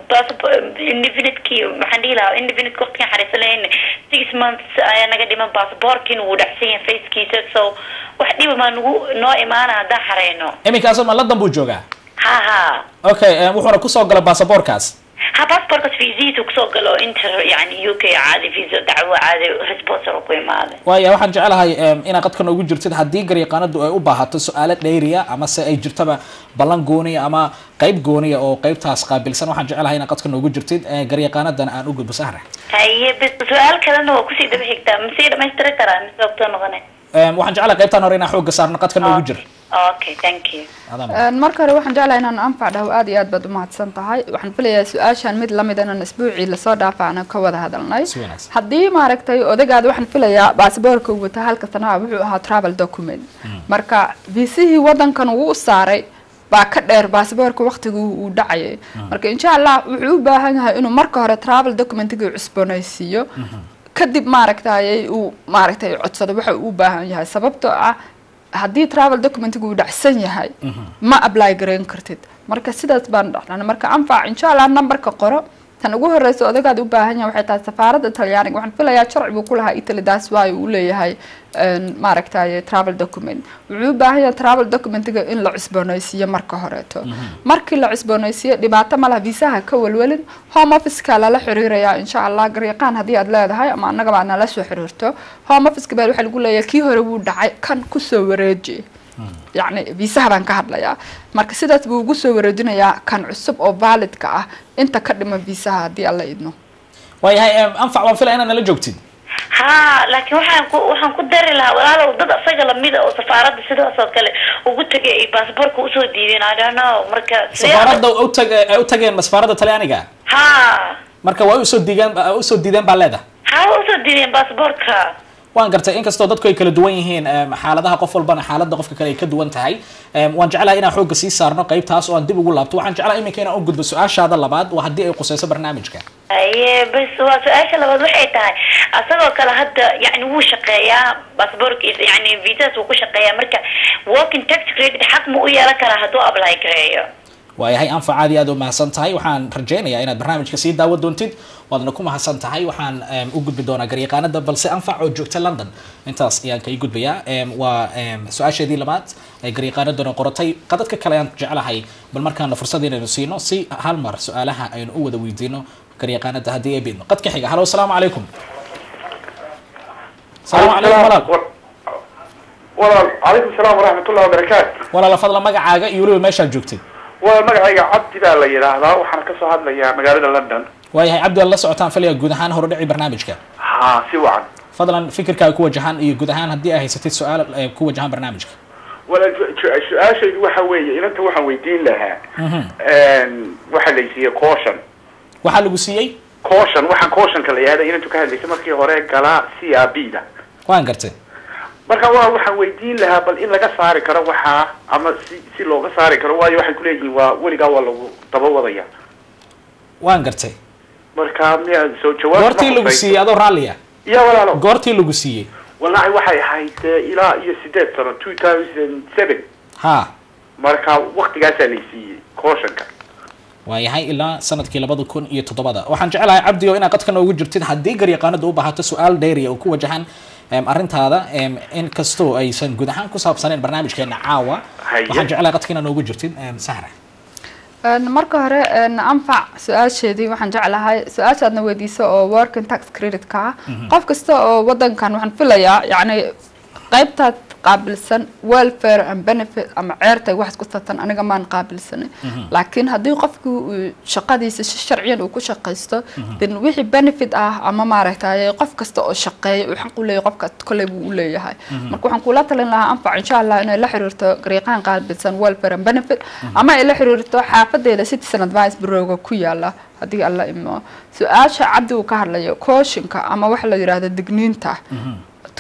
indefinite-kii maxaan dhihi lahaa indefinite waqtigan xariisan lahayna six months ayaa naga dhiman baasboorkiina wuu dhacsan yahay facekiisa so wax dhiba maa nagu noo imaana haddaan xareyno iminkaasoo ma ladan buu joogaa ha ha okay em, wuxuuna kusoo galay baasaboorkaas ha baasboorkaas fiisihiisa kusoo galo inter yani u k caadi fiisa dacwo caadi responsor ku imaaday waaya waxaan jecelahay em, inaad qadka noogu jirtid haddii garyaqaanadu ay u baahato su-aalo dhayriya ama se ay jirtaba ballan gooniya ama qeyb gooniya oo qeybtaas qaabilsan waxaan jecelahay inaad qadka noogu jirtid eh, garyaqaanadan aan u gudbo sahra haye bas su-aal kalena waa kusii daba xigtaa masii dhamaystiri karaa mise waqtoo noqone Em, waxaan jecelahay qeybtaan hore inaan xooga saarno qadka noogu jir okay thank you Adaan. Een, marka hore waxaan jeclahay inaan anfac dhaho aad iyo aad baad umahadsan tahay waxaan filayaa su-aashan mid lamid inaan isbuucii lasoo dhaafa aan ka wada hadalnay Si wanaagsan. haddii maaragtay odagaada waxaan filayaa baasboorka uu wata halka sanaha wuxuu ahaa travel document marka viisihii wadankan uu u saaray baa ka dheer baasboorka waqtigii uu dhacayay marka insha allah wuxuu u baahan yahay inuu marka hore travel documentigii cusboonaysiiyo kadib maaragtay uu maaragtay codsado waxa uu u baahan yahay sababtoo ah haddii travel documentiga uu dhacsan yahay ma apply garayn kartid marka sidaas baan dhacnay marka anfac insha allah numberka qoro tan ugu horeysa odagaad u baahan yahay waxay tahay safaaradda talyaaniga waxaan filayaa sharci buu ku lahaa italy daas waayo uu leeyahay een, maaragtay travel document wuxuu u baahan yahay travel documentiga in la cusboonaysiiyo marka horeeto markii la cusboonaysiiyo dhibaato ma laha viisaha ka welwelin home officeka lala xiriirayaa insha allah garyaqaan haddii aad leedahay ama annagaba aad nala soo xiriirto home officeka baa waxaa lagu leeyahay kii hore wuu dhacay kan kusoo wareeji yacni viisaha baan ka hadlayaa marka sidaas buu ugu soo wareejinayaa kan cusub oo validka ah inta ka dhiman viisaha haddii alla idno waayahay em, anfac waan filaya inaad nala joogtid ha laakiin waxaan ku waxaan ku dari lahaa walaalow dad asaga lamida oo safaaradda sidaas oo kale ugu tagay ay baasboorka usoo diideen i don't know marka sidee- safaaradda u tag ay u tageen ma safaaradda talyaaniga ha marka waa usoo diigaan usoo diideen baa leedahay ha waa usoo diideen baasboorka waan gartay inkastoo dadku ay kala duwan yihiin em, xaaladaha qof walbana xaaladda qofka kale ay ka duwan tahay em, waan jeclahay inaan xoogga sii saarno qeybtaas oo aan dib ugu laabto waxaan jeclahay iminka inaan u gudbo su-aashaada labaad waa haddii ay quseyso barnaamijka haye bas waa su-aasha labaad waxay tahay asagoo kale hadda yani wuu shaqeeyaa baasboorkiisa yani visas wuu ku shaqeeyaa marka working tax credit xaq ma u yeelan karaa hadduu apply gareeyo waayahay anfac aad iyo aad u mahadsan tahay waxaan rajaynayaa inaad barnaamijka sii daawo doontid waadna ku mahadsan tahay waxaan em, u gudbi doonaa garyaqaanada balse anfac oo joogta london intaas ayaan kai gudbayaa Em, waa em, su-aasheedii labaad ee garyaqaanadana qoratay qadadka kale ayaan jeclahay bal markaana fursad inaynu siino si hal mar su-aalaha aynu u wada weydiino garyaqaanada haddii ay bidno qadka xiga halo asalaamu calaykum asalaamu calaykum walaal walaal calaykum salaam waraxmat ullahi wabarakaatu walaala fadla magacaaga iyo weliba meeshaad joogtid waa magacayga cabdi baa la yidhaahdaa waxaan kasoo hadlayaa magaalada london waayahay cabdi waad la socotaan filaya guud ahaan horudhici barnaamijka ha si wacan fadlan fikirkaaga ku wajahan iyo guud ahaan haddii ay haysatid su-aal eh, ku wajahan barnaamijka walaal su- su- su-aashaydu waxa weeye inanta waxaan weydiin lahaa waxaa la siiyey caution waxaa lagu siiyey caution waxaan cautionka la yihahda inantu ka hadlaysay markii hore galaa c r b da waan gartay marka waa waxaan weydiin lahaa bal in laga saari karo waxaa ama si si looga saari karo waayo waxay kuleeyihiin waa weligaa waa lagu daba wadaya waan gartay marka miya soo jawaab goortii lagu siiyey adoo raalliya ya walaalo goortii lagu siiyey wallahi waxay ahayd eh, ilaa iyo sideed sano two thousand seven ha marka waktigaasaa lay siiyey cautionka waayahay ilaa sanadkii labada kun iyo toddobada waxaan jecelahay cabdi oo inaad qadka noogu jirtid haddii garyaqaanada u baahato su-aal dheeriya oo ku wajahan em, arrintaada em, in kastoo aysan guud ahaan ku saabsaneen barnaamijkeena caawa Haye. waxaan jecelahay qadka inaad noogu jirtid em, sahra Een, marka hore een, anfac su-aasheedii waxaan jeclahay su-aashaadna weydiiso oo working tax credit-ka ah qof kasta oo wadankan waxaan filayaa yacni qaybtaad qaabilsan welfare and benefit ama ceertay wax isku satan aniga maan qaabilsanin laakiin haddii qofku uu shaqadiisa si sharciyan uu ku shaqaysto then wixii benefit ah ama maaragtay qof kasta oo shaqeeya uu xaq u leeyahay qofka kolley buu u leeyahay marka waxaan kula talin lahaa anfac insha allah inay la xiriirto garyaqaan qaabilsan welfare and benefit ama ay la xiriirto xaafadeeda citizen advice bureauga ku yaala haddii alla imo su-aasha cabdi uu ka hadlayo kooshinka ama waxa la yidhaahdo digniinta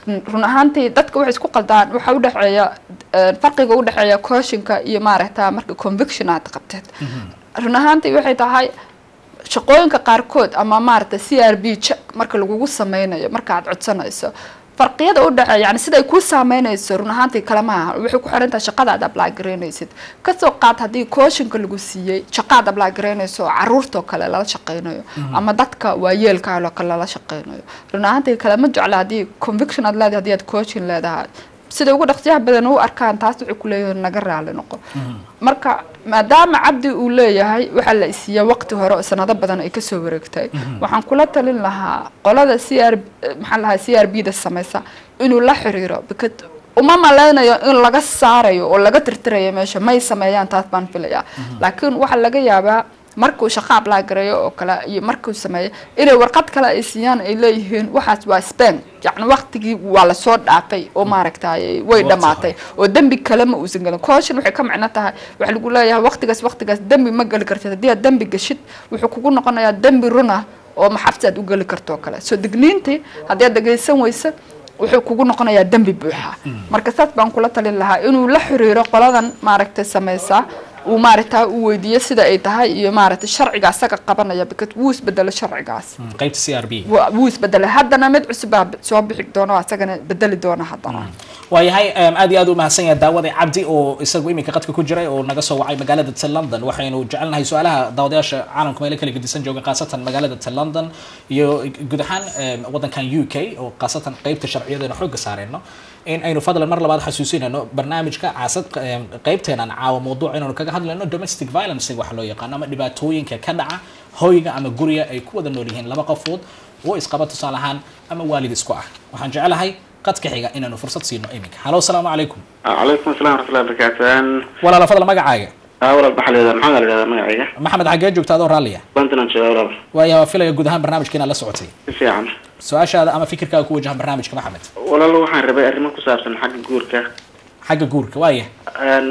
run ahaantii dadka waxay isku qaldaan waxa u dhexeeya eh, farqiga u dhexeeya coachinka iyo maaragta marka conviction aad qabteed run ahaantii waxay tahay shaqooyinka qaarkood ama maaragta c r b check marka lagugu sameynayo marka aad codsanayso farqiyada u dhexeeya yani sida ay kuu saameynayso run ahaantii kale ma aha waxay ku xiran tahay shaqada aad apply garaynaysid kasoo qaad haddii coachinka lagu siiyey shaqa aad apply garaynayso oo caruurtoo kale lala shaqeynayo ama dadka waayeelkaalo kale lala shaqeynayo run ahaantii kale ma jecla haddii conviction aad leedahay haddii aad coaching leedahay sida ugu dhaqsiyaha badan u arkaan taas waxay ku leeyihiin naga raali noqo marka maadaama cabdi uu leeyahay waxaa la isiiya waqti hore oo sanado badan ay kasoo wareegtay waxaan kula talin lahaa qolada c r maxaa lahaa c r b da samaysa inuu la xiriiro because uma maleynayo in laga saarayo oo laga tirtirayo meesha may sameeyaan taas baan filayaa laakiin waxaa laga yaabaa markuu shaqo apply gareeyo oo kale iyo markuu sameeyo inay warqad kale ay siiyaan ay leeyihiin waxaas waa span yacni waqtigii waa lasoo dhaafay oo maaragtay way dhamaatay oo dembi kale ma uusan gelin caution waxay ka macno tahay waxaa lagu leeyahay waqtigaas waqtigaas dembi ma geli kartid haddii aad dembi gashid wuxuu kugu noqonayaa dembi run ah oo maxabsi aad u geli karto oo kale soo digniintii haddii aad dhegaysan weysa wuxuu kugu noqonayaa dembi buuxa marka saas baan kula talin lahaa inuu la xiriiro qoladan maaragtay sameysaa uu maaragta uu weydiiyo sida ay tahay iyo maaragtay sharciga asaga qabanaya because wuu isbedelo sharcigaas qaybta c r b Wa- wuu isbedelay haddana mid cusub baa soo bixi doona oo asagana bedeli doona haddana waayahay em, aad iyo aad u mahadsan yahay daawada cabdi oo isagu iminka qadka ku jiray oo naga soo wacay magaalada ta london waxaynu jecelnahay su-aalaha daawadayaasha caalamka meelo kala gedisan jooga khaasatan magaalada ta london iyo guud ahaan em, wadankan u k oo khaasatan qeybta sharciyadeena xooga saareyno in aynu fadlan mar labaad xasuusinayno barnaamijka caasad em, qeybteenan caawa mawduuc inaynu kaga hadlayno domestic violence waxa loo yaqaano ama dhibaatooyinka ka dhaca hoyga ama guriga ay ku wada nool yihiin laba qofood oo isqaba tusaale ahaan ama waalid isku ah waxaan jecelahay qadka xiga inaanu fursad siino iminka halo asalaamu calaykum calaykum assalam waraxmatullahi wabarakaatu walaala fadla magacaaga aa walaal maxaa la yidhahdaa maxamed la yidhahdaa magacayga maxamed xaggee joogta adoo raalliya puntland jooga walaal waaya waa filaya guud ahaan barnaamijka inaad la socotay si fiican su-aashaada ama fikirkaaga ku wajahan barnaamijka maxamed walaal waxaan rabay arrimo ku saabsan xagga guurka xagga guurka waaya Een,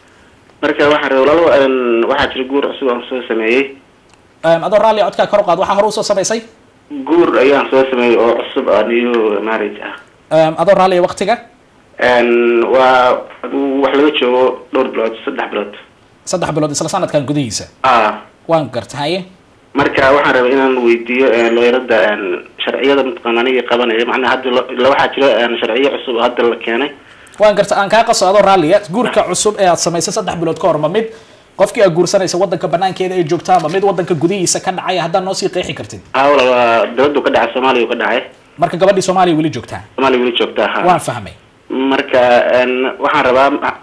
marka waxaan rabay walaal een, waxaa jira guur cusub aan soo sameeyey Em, adoo raalliya codkaa kor u qaad waxaa hore usoo samaysay guur ayaan soo sameeyey oo cusub ah new marriage ah Em, adoo raalliya waqtiga Een, waa aduu wax laga joogo dhowr bilood saddex bilood saddex bilood isla sanadkan gudihiisa ah waan garta haye marka waxaan rabay inaan weydiiyo een, looyarada een, sharciyada mataqaana aniga qabanaya macnaha hadda lo- la waxaa jira een, sharciyo cusub oo hadda la keenay waan garta aan kaa qaso adoo raalliya guurka cusub ee aad samaysay saddex bilood ka hor ma mid qofkii aad guursanaysa wadanka banaankeeda ay joogtaa ma mid wadanka gudihiisa ka dhacaya haddaad noo sii qeexi kartid ah walaal waa dibaddu ka dhacay soomaaliya ka dhacay marka gabadhii soomaaliya weli joogtaa soomaaliya weli joogtaa ha waan fahmay marka een, waxaan rabaa ma-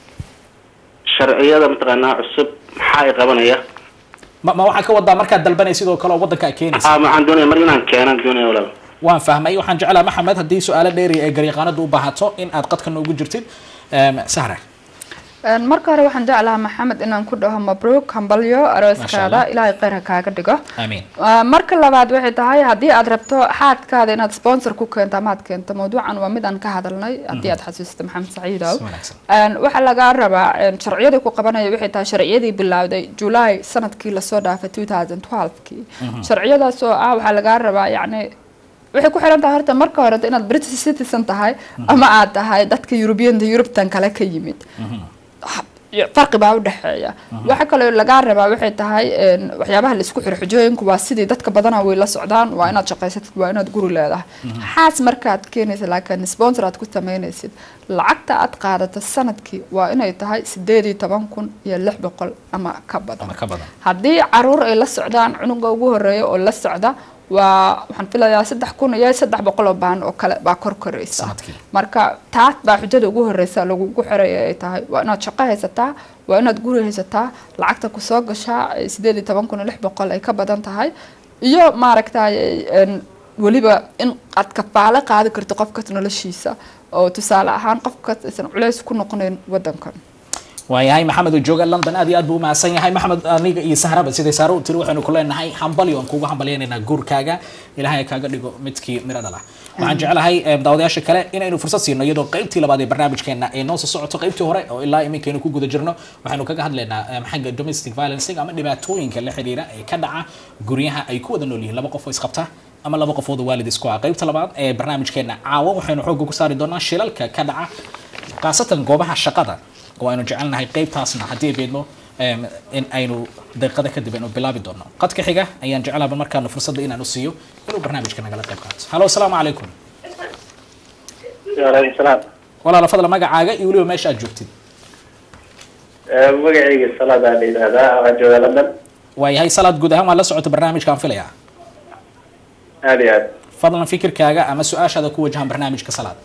sharciyada mataqaanaa cusub maxaa ay qabanaya ma ma waxaa ka wadaa markaad dalbanay sidoo kale oo wadanka aad keenaysa ah waxaan doonaya mar inaan keenan doonaya walaal waan fahmay waxaan jeclaa maxamed haddii su-aalo dheeri ay garyaqaanadu u baahato in aad qadka noogu jirtid Em, sahra Een, marka hore waxaan jeclahaa maxamed inaan ku dhaho mabruuk hambalyo Masha arooskaada Allah. ilaahay kheyr ha kaaga dhigo amiin Ah, marka labaad waxay tahay haddii aad rabto xaadkaada inaad sponsor ku keento ama aad keento mawduucan waa mid aan ka hadalnay haddii aad xasuusta maxamed saciidow Si wanaagsan. Een, waxaa lagaa rabaa een, sharciyadii ku qabanaya waxay tahay sharciyadii bilowday july sanadkii lasoo dhaafay 2012kii sharciyadaas oo ah waxaa lagaa rabaa yacni waxay ku xiran tahay horta marka hore inaad british citizen tahay ama aad tahay dadka european yurubtan kale ka yimid farqi baa udhexeeya waxa kaloo lagaa rabaa waxay tahay een, waxyaabaha laisku xiro xujooyinku waa sidii dadka badana way la socdaan waa inaad shaqaysatid waa inaad guri leedahay xaas markaad keenaysa laakiin sponsor aad ku samaynaysid lacagta aad qaadato sanadkii waa inay tahay sideed iyo toban kun iyo lix boqol ama ka badan ama ka badan haddii caruur ay la socdaan cunuga ugu horeeya oo la socda waa waxaan filayaa saddex kun iyo saddex boqol oo baan oo kale baa kor koraysa Sanadkii. marka taas baa xujada ugu horeysa lagugu xiraya ay tahay waa inaad shaqo haysataa waa inaad guri haysataa lacagta kusoo gashaa eh, sideed iyo toban kun iyo lix boqol ay ka badan tahay iyo maaragtay een, weliba in aad kafaalo qaadi karto qofkas noloshiisa oo tusaale ahaan qofkas aysan culays ku noqonayn wadankan waayahay maxamed oo jooga london aad iyo aad buu umahadsan yahay maxamed aniga iyo sahraba siday saare u tiri waxaynu ku leenahay hambalyo aan kugu hambalyaynaynaa guurkaaga ilahay ha kaaga dhigo midkii miro dhala waxaan jeclahay em, daawadayaasha kale inaynu fursad siino iyadoo qaybtii labaad ee barnaamijkeena ay noo soo socoto qaybtii hore oo ilaa iminkaynu ku guda jirno waxaynu kaga hadlaynaa em, xagga domestic violencing ama dhibaatooyinka la xiriira ee ka dhaca guryaha ay ku wada nool yihiin laba qof oo isqabta ama laba qofood oo waalid isku ah qaybta labaad ee barnaamijkeena caawa waxaynu xoogga ku saari doonaa shilalka ka dhaca khaasatan goobaha shaqada oo aynu jecelnahay qaybtaasna haddii ay beedmo em, in aynu daqiiqada kadib aynu bilaabi doono qadka xiga ayaan jeclaaba markaanu fursadda inaan u siiyo inuu barnaamijka nagala qayb qaato halo asalaamu calaykum waaleykum salaam walaala fadla magacaaga iyo weliba meesha aad joogtid magacayga salaadaan la yidhahdaa waxaan joogaa london waayahay salaad guud ahaan waa la socota barnaamijkaan filayaa aad iyo aad fadlan fikirkaaga ama su-aashaada ku wajahan barnaamijka salaad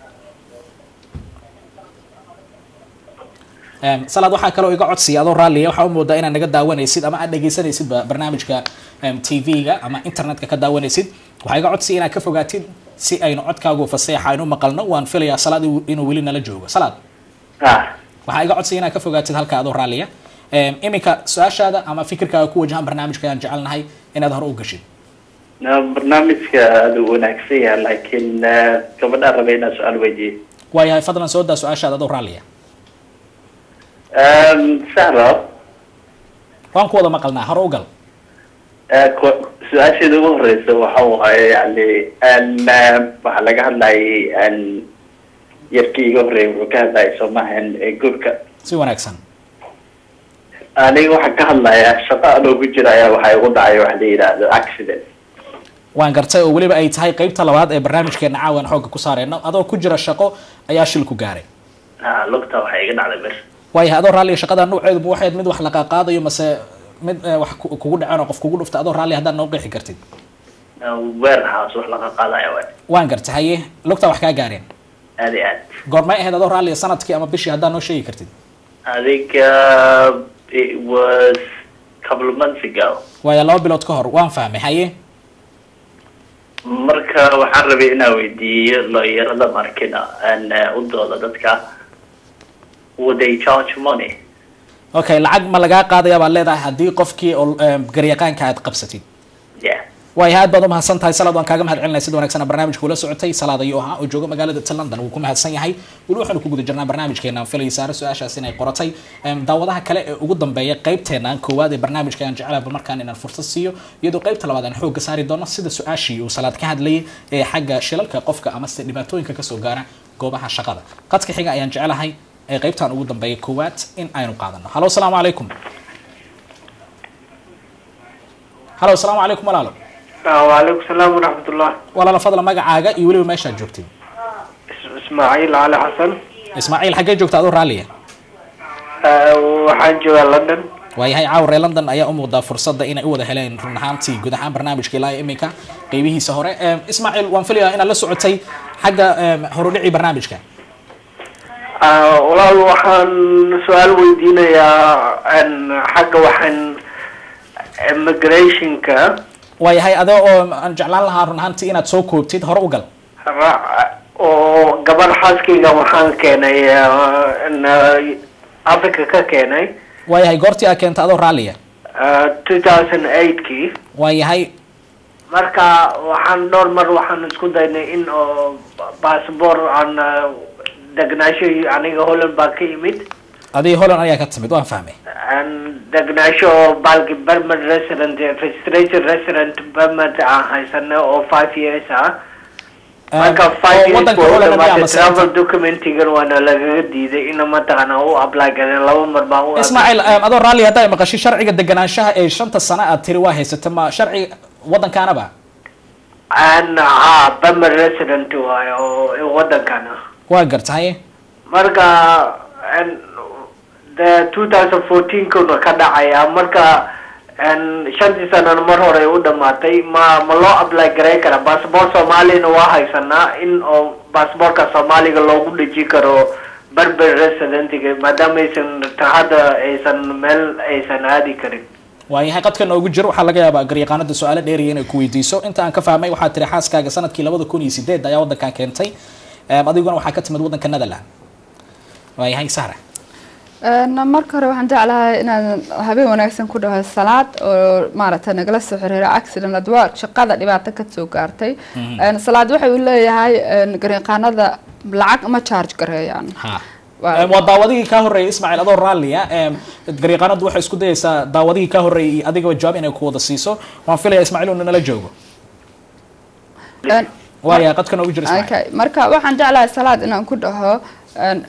Em, salaad waxaa kaloo iga codsiya adoo raalliya waxaa u moodaa inaad naga daawanaysid ama aad dhegaysanaysid ba- barnaamijka em, tv-ga ama internetka ka daawanaysid waxaa iga codsiya inaad ka fogaatid si aynu codkaagu faseexa aynu maqalno waan filayaa salaad inuu- inuu weli nala joogo salaad ah waxaa iga codsiya inaad ka fogaatid halka adoo raalliya Em, iminka su-aashaada ama fikirkaaga ku wajahan barnaamijka ayaan jecelnahay inaad hore u gashid na- barnaamijka aada u wanaagsan yahay laakiin eh, gabadhaan rabay inaan su-aal weydiiyo waayahay fadlan soo daa su-aashaada adoo raalliya sahro waan ku wada maqalnaa hore u gal eh, ku- su-aasheeda ugu horeysa waxa waaye yani n waxaa laga hadlayay n yarkii iga horreeyay wuxuu ka hadlayay soomahan ee guurka si wanaagsan aniga waxaan ka hadlayaa shaqo anoogu jira ayaa waxaa igu dhacay waxa la yidhaahdo accident waan gartay oo weliba ay tahay qaybta labaad ee barnaamijkeena caawan xoogga ku saareyno adoo ku jira shaqo ayaa shil ku gaaray ah lugta waxaa iga dhacday bir waayahay adoo raalliya shaqada nuuceedu ma waxayd mid wax la qaaqaadayo mase mid eh, wax ku- kugu dhaceen oo qof kugu dhufta adoo raalliya haddaad noo qeexi kartid warehouse wax laga qaadaya waay waan gartay haye lugta wax kaa gaareen aad iyo aad goormay ahayd adoo raalliya sanadkii ama bishii haddaad noo sheegi kartid I think uh, it was a couple of months ago. waaya laba bilood ka hor waan fahmay haye Marka waxaan rabay inaan weydiiyo looyarada markina aan uh, u dooda dadka would they charge money? okay lacag ma lagaa qaadaya baad leedahay haddii qofkii oo em, garyaqaanka aad qabsatid Yeah. waayo aad baad umahadsan tahay salaad waan kaaga mahad celinaya sida wanaagsan barnaamijka ula socotay salaad ayuu ahaa oo jooga magaalada ta london wuu ku mahadsan yahay weli waxaanu ku guda jirnaa barnaamijkeena filay saare su-aashaas inay qoratay Em, daawadaha kale ee ugu dambeeya qaybteena koowaad ee barnaamijka ayaan jecelahay markaan inaan fursad siiyo iyadoo qaybta labaad aan xoogga saari doono sida su-aashii uu salaad ka hadlayay ee xagga shilalka qofka ama se dhibaatooyinka kasoo gaara goobaha shaqada qadka xiga ayaan jecelahay ee qaybtan ugu dambeeya koowaad in aynu qaadano halo asalaamu calaykum halo asalaamu calaykum walaalo وعليكم السلام ورحمة الله walaala fadla magacaaga iyo weliba meeshaad joogtid اس- اسماعيل علي حسن ismaaciil xaggee joogta adoo raalliya آه، waxaan joogaa london waayahay caawa reer london ayaa u muuqdaa fursadda inay u wada heleen run ahaantii guud ahaan barnaamijka ilaa iyo iminka qeybihiisa hore Em, ismaaciil waan filayaa inaad la socotay xagga em, horudhicii barnaamijka آه، walaal waxaan su-aal weydiinayaa n xagga waxaan immigrationka waayahay adoo oo aan jeclaan lahaa run ahaantii inaad soo koobtid hore u gal ra- oo gabar xaaskayga waxaan keenay ah, n africa ka keenay waayahay goortii aad keenta adoo raalliya ah, 2008kii waayahay marka waxaan dhowr mar waxaan isku daynay in oo baasboor aan ah, degnaansho aniga holland baa ka yimid adii holland ayaa ka timid waan fahmay aan degnaansho balki permanent resident registration resident permanent aan haysana oo five years ah Em, marka oo five years waddanka buu holland dhamaatay ama se- travel documentigan waana lagaga diiday ina mataqaana u apply galeen laba mar baan u ismaaciil em, adoo raalliya haddaa maqashay sharciga deganaanshaha ee shanta sano aad tiri waa haysata ma sharci waddankaanaba aan ha permanent resident waayo oo wadankana waa gartahay marka n de 2014 kuna ka dhacaya marka n shantii sanana mar hore u dhamaatay ma ma loo apply garay kara bassabort soomaaliyana waa haysanaa in oo bassbortka soomaaliga loogu dheji karo berber residentiga maadaama aysan hadda aysan meel aysan aadi karin waayahay qadka noogu jiro waxaa laga yaabaa garyaqaanada su-aalo dheeriya inay ku weydiiso inta aan ka fahmay waxaa tiri xaaskaaga sanadkii labada kun iyo sideed ayaa waddankan keentay Em, adiguna waxaa ka timid waddanka netherland waayahay sahra Een, marka hore waxaan jeclahay inaan habeen wanaagsan ku dhaho salaad oo maaragtay nagala soo xiriira accident adwaa shaqada dhibaato ka soo gaartay Een, salaad waxay u leeyahay een, garyaqaanada lacag ma charge gareeyaan ha Waa- Em, waa daawadihii kaa horreeyay ismaaciil adoo raalliya Em, garyaqaanadu waxay isku dayaysaa daawadihii kaa horreeyay iyo adigaba jawaab inay ku wada siiso waan filaya ismaaciil uu nala joogo Een, waaya qadkan ugu jira ismaaciil okay marka waxaan jeclahay salaad inaan ku dhaho een,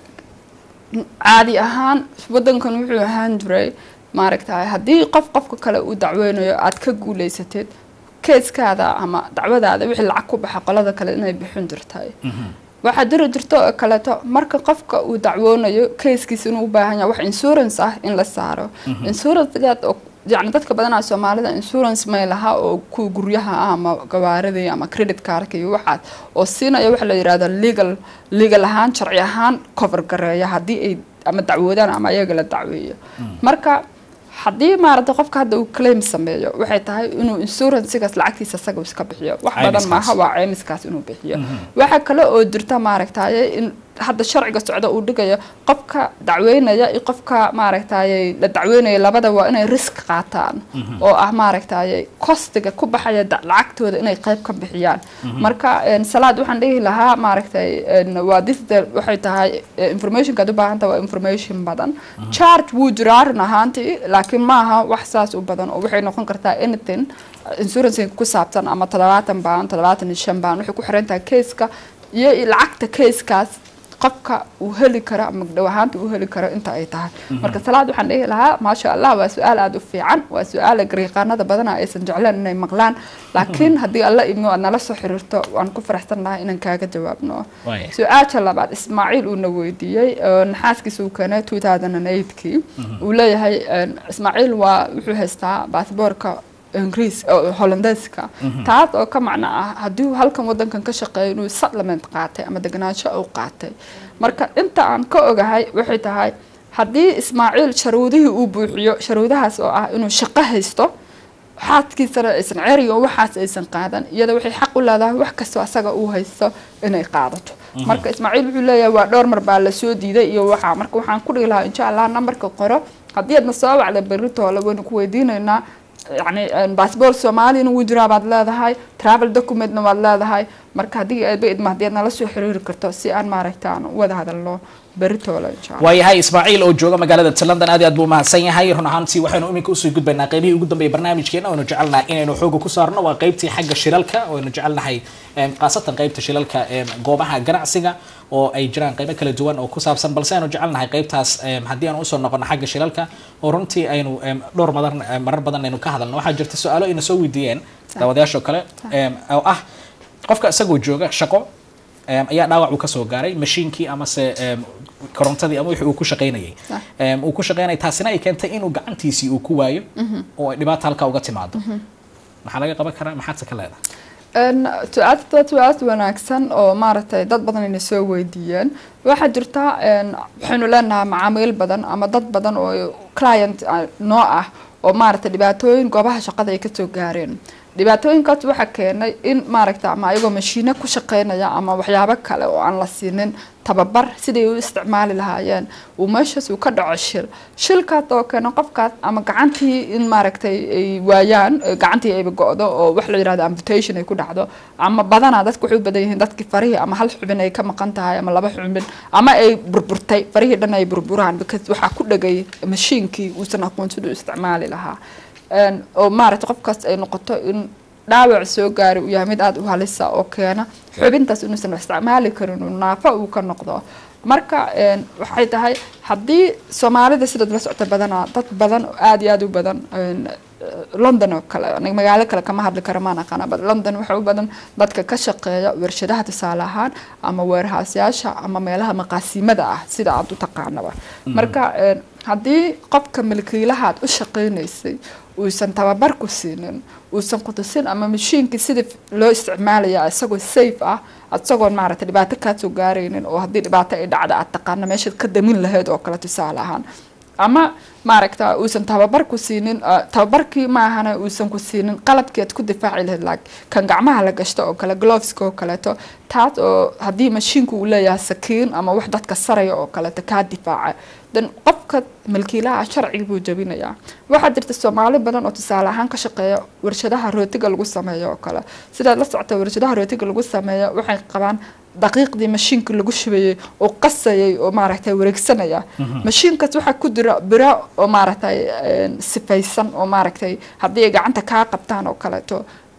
caadi ahaan wadankan wuxuu ahaan jiray maaragtay haddii qof qofka kale uu dacweynayo aad ka guuleysatid keeskaada ama dacwadaada wixii lacag ku baxa qolada kale inay bixin jirtay waxaa jiri jirto oo kaleeto marka qofka uu dacwoonayo keeskiisa inuu u baahan yahay wax insurance ah in la saaro insurancegaad oo yacni dadka badanaa soomaalida insurance may laha oo kuwa guryaha ah ama gawaaridii ama credit cardka iyo waxaas oo siinaya waxa la yidhahda legal legal ahaan sharci ahaan cover gareeya haddii ay ama dacwoodaan ama ayaga la dacweeyo marka haddii maaragtay qofka hadda uu claim sameeyo waxay tahay inuu insurancegaas lacagtiisa isaga iska bixiyo wax badan Caymiskaas. maaha waa caymiskaas inuu bixiyo waxaa kale oo jirta maaragtaye in hadda sharciga socda uu dhigayo qofka dacweynaya iyo qofka maaragtaye la dacweynaya labada waa inay risk qaataan oo ah maaragtaye kostiga ku baxaya da- lacagtooda inay qayb ka bixiyaan marka een, salaad waxaan dhihi lahaa maaragtay een, waa difda waxay tahay eh, informationkaad u baahan tahay waa information badan charge wuu jiraa run ahaantii laakiin maaha wax saas u badan oo waxay noqon kartaa anything insurance ku saabsan ama toddobaatan baan toddobaatan iyo shan baan waxay ku xiran tahay keeska iyo lacagta keeskaas qofka uu heli karo ama dhow ahaanta uu heli karo inta ay tahay marka salaad waxaan dhihi lahaa maasha allah waa su-aal aada u fiican waa su-aal gariiqaanada badana aysan jecleen inay maqlaan laakiin haddii alla imo aad nala soo xiriirto waan ku faraxsan lahaa inaan kaaga jawaabno Waaya. su-aasha labaad ismaaciil uuna weydiiyey oo naxaaskiisa uu keenay 2008kii uu leeyahay een, ismaaciil waa wuxuu haystaa baasboorka ingiriis oo hollandeeska taas oo ka macno ah haddii uu halkan wadankan ka shaqeeyo inuu supplement qaatay ama deganaansho uu qaatay marka inta aan ka ogahay waxay tahay haddii ismaaciil sharuudihii uu buuxiyo sharuudahaas oo ah inuu shaqo haysto xaaskiisana aysan ceriga waxaas aysan qaadan iyada waxay xaq u leedahay wax kastoo asaga uu haysto inay qaadato marka ismaaciil wuxuu leeyahay waa dhowr mar baa lasoo diiday iyo waxaa marka waxaan ku dhihi lahaa insha allah nambarka qoro haddii aadna soo wacda beritoole waynu ku weydiinaynaa yacni baasboor soomaaliyana wuu jiraa baad leedahay travel documentna waad leedahay marka haddii aadba idma haddii aad nala soo xiriiri karto si aan maaragta aan u wada hadalno beritoole insha allah waayahay ismaaciil oo jooga magaalada london aad iyo aad buu umahadsan yahay run ahaantii waxaynu iminka usoo gudbaynaa qaybihii ugu dambeeyay barnaamijkeena oynu jecelnahay inaynu xooga ku saarno waa qaybtii xagga shilalka oynu jecelnahay em, khaasatan qaybta shilalka em, goobaha ganacsiga oo ay jiraan qaybo kala duwan oo ku saabsan balse aynu jecelnahay qaybtaas em, haddii aan usoo noqono xagga shilalka oo runtii aynu em, dhowr madan em, marar badan aynu ka hadalno waxaa jirta su-aalo ayna soo weydiiyeen daawadayaashoo kale em, oo ah qofka isagoo jooga shaqo em, ayaa dhaawac uu kasoo gaaray mashiinkii amase em, korontadii ama wixii uu ku shaqaynayay Sax. Em, uu ku shaqaynayay taasina ay keentay inuu gacantiisii uu ku waayo oo ay dhibaato halkaa uga timaado maxaa laga qaban karaa maxaadse ka leedahay Een, su-aasha su-aal wanaagsan oo maaragtay dad badan ayna soo weydiiyeen waxaa jirta een, waxaynu leenahay macaamiil badan ama dad badan oo client ah, noo ah oo maaragtay dhibaatooyin goobaha shaqada ay kasoo gaareen dhibaatooyinkaas waxaa keenay in maaragta ama ayagoo mashiino ku shaqeynaya ama waxyaabo kale oo aan la siinin tababar siday u isticmaali lahaayeen uu meeshaas uu ka dhaco shil shilkaas oo keena qofkaas ama gacantii in maaragtay ay waayaan eh, gacantii ayba go-do oo wax la yidhahdo amputation ay ku dhacdo ama badanaa dadku waxay u badan yihiin dadkii farihii ama hal xubin ay ka maqan tahay ama laba xubin ama ay burburtay farihii dhan ay burburaan because waxaa ku dhagay mashiinkii uusan aqoon siduu u isticmaali lahaa Een, oo maaragtay qofkaas ay noqoto in dhaawac soo gaari uu yahay mid aada u halisa oo keena xubintaas inuusan isticmaali karin uu naafo uu ka noqdo marka een, waxay tahay haddii soomaalida sidaad la socota badanaa dad badan oo aada iyo aada u badan een, london oo kale aniga magaalo kale kama hadli karo maan aqaana but london waxa u badan dadka ka shaqeeya warshadaha tusaale ahaan ama weerhaasyaasha ama meelaha maqaasimada ah sida aad u taqaanaba marka een, haddii qofka milkiilahaad u shaqeynaysay uusan tababar ku siinin uusan ku tusin ama mashiinkii sidii loo isticmaalaya isagoo safe ah isagoon maaragtay dhibaato kaasoo gaaraynin oo haddii dhibaato ay dhacda aad taqaana meeshaad ka damin lahayd oo kale tusaale ahaan ama maaragta uusan tababar ku siinin uh, tababarkii maahana uusan ku siinin qalabkii aad ku difaaci lahayd like kan gacmaha la gashto oo kale gloveska oo kaleeto taas oo haddii mashiinku uu leeyahay sakiin ama wax dadka saraya oo kaleeto kaa difaaca dan qofka milkiilaha sharciga buu jabinayaa waxaa jirta soomaali badan oo tusaale ahaan ka shaqeeya warshadaha rootiga lagu sameeyo oo kale sidaad la socota warshadaha rootiga lagu sameeyo waxay qabaan daqiiqdii mashiinka lagu shubayay oo qasayay oo maaragtay wareegsanaya mashiinkaas waxaa ku jira biro oo maaragtay een, sifaysan oo maaragtay haddii ay gacanta kaa qabtaan oo kaleeto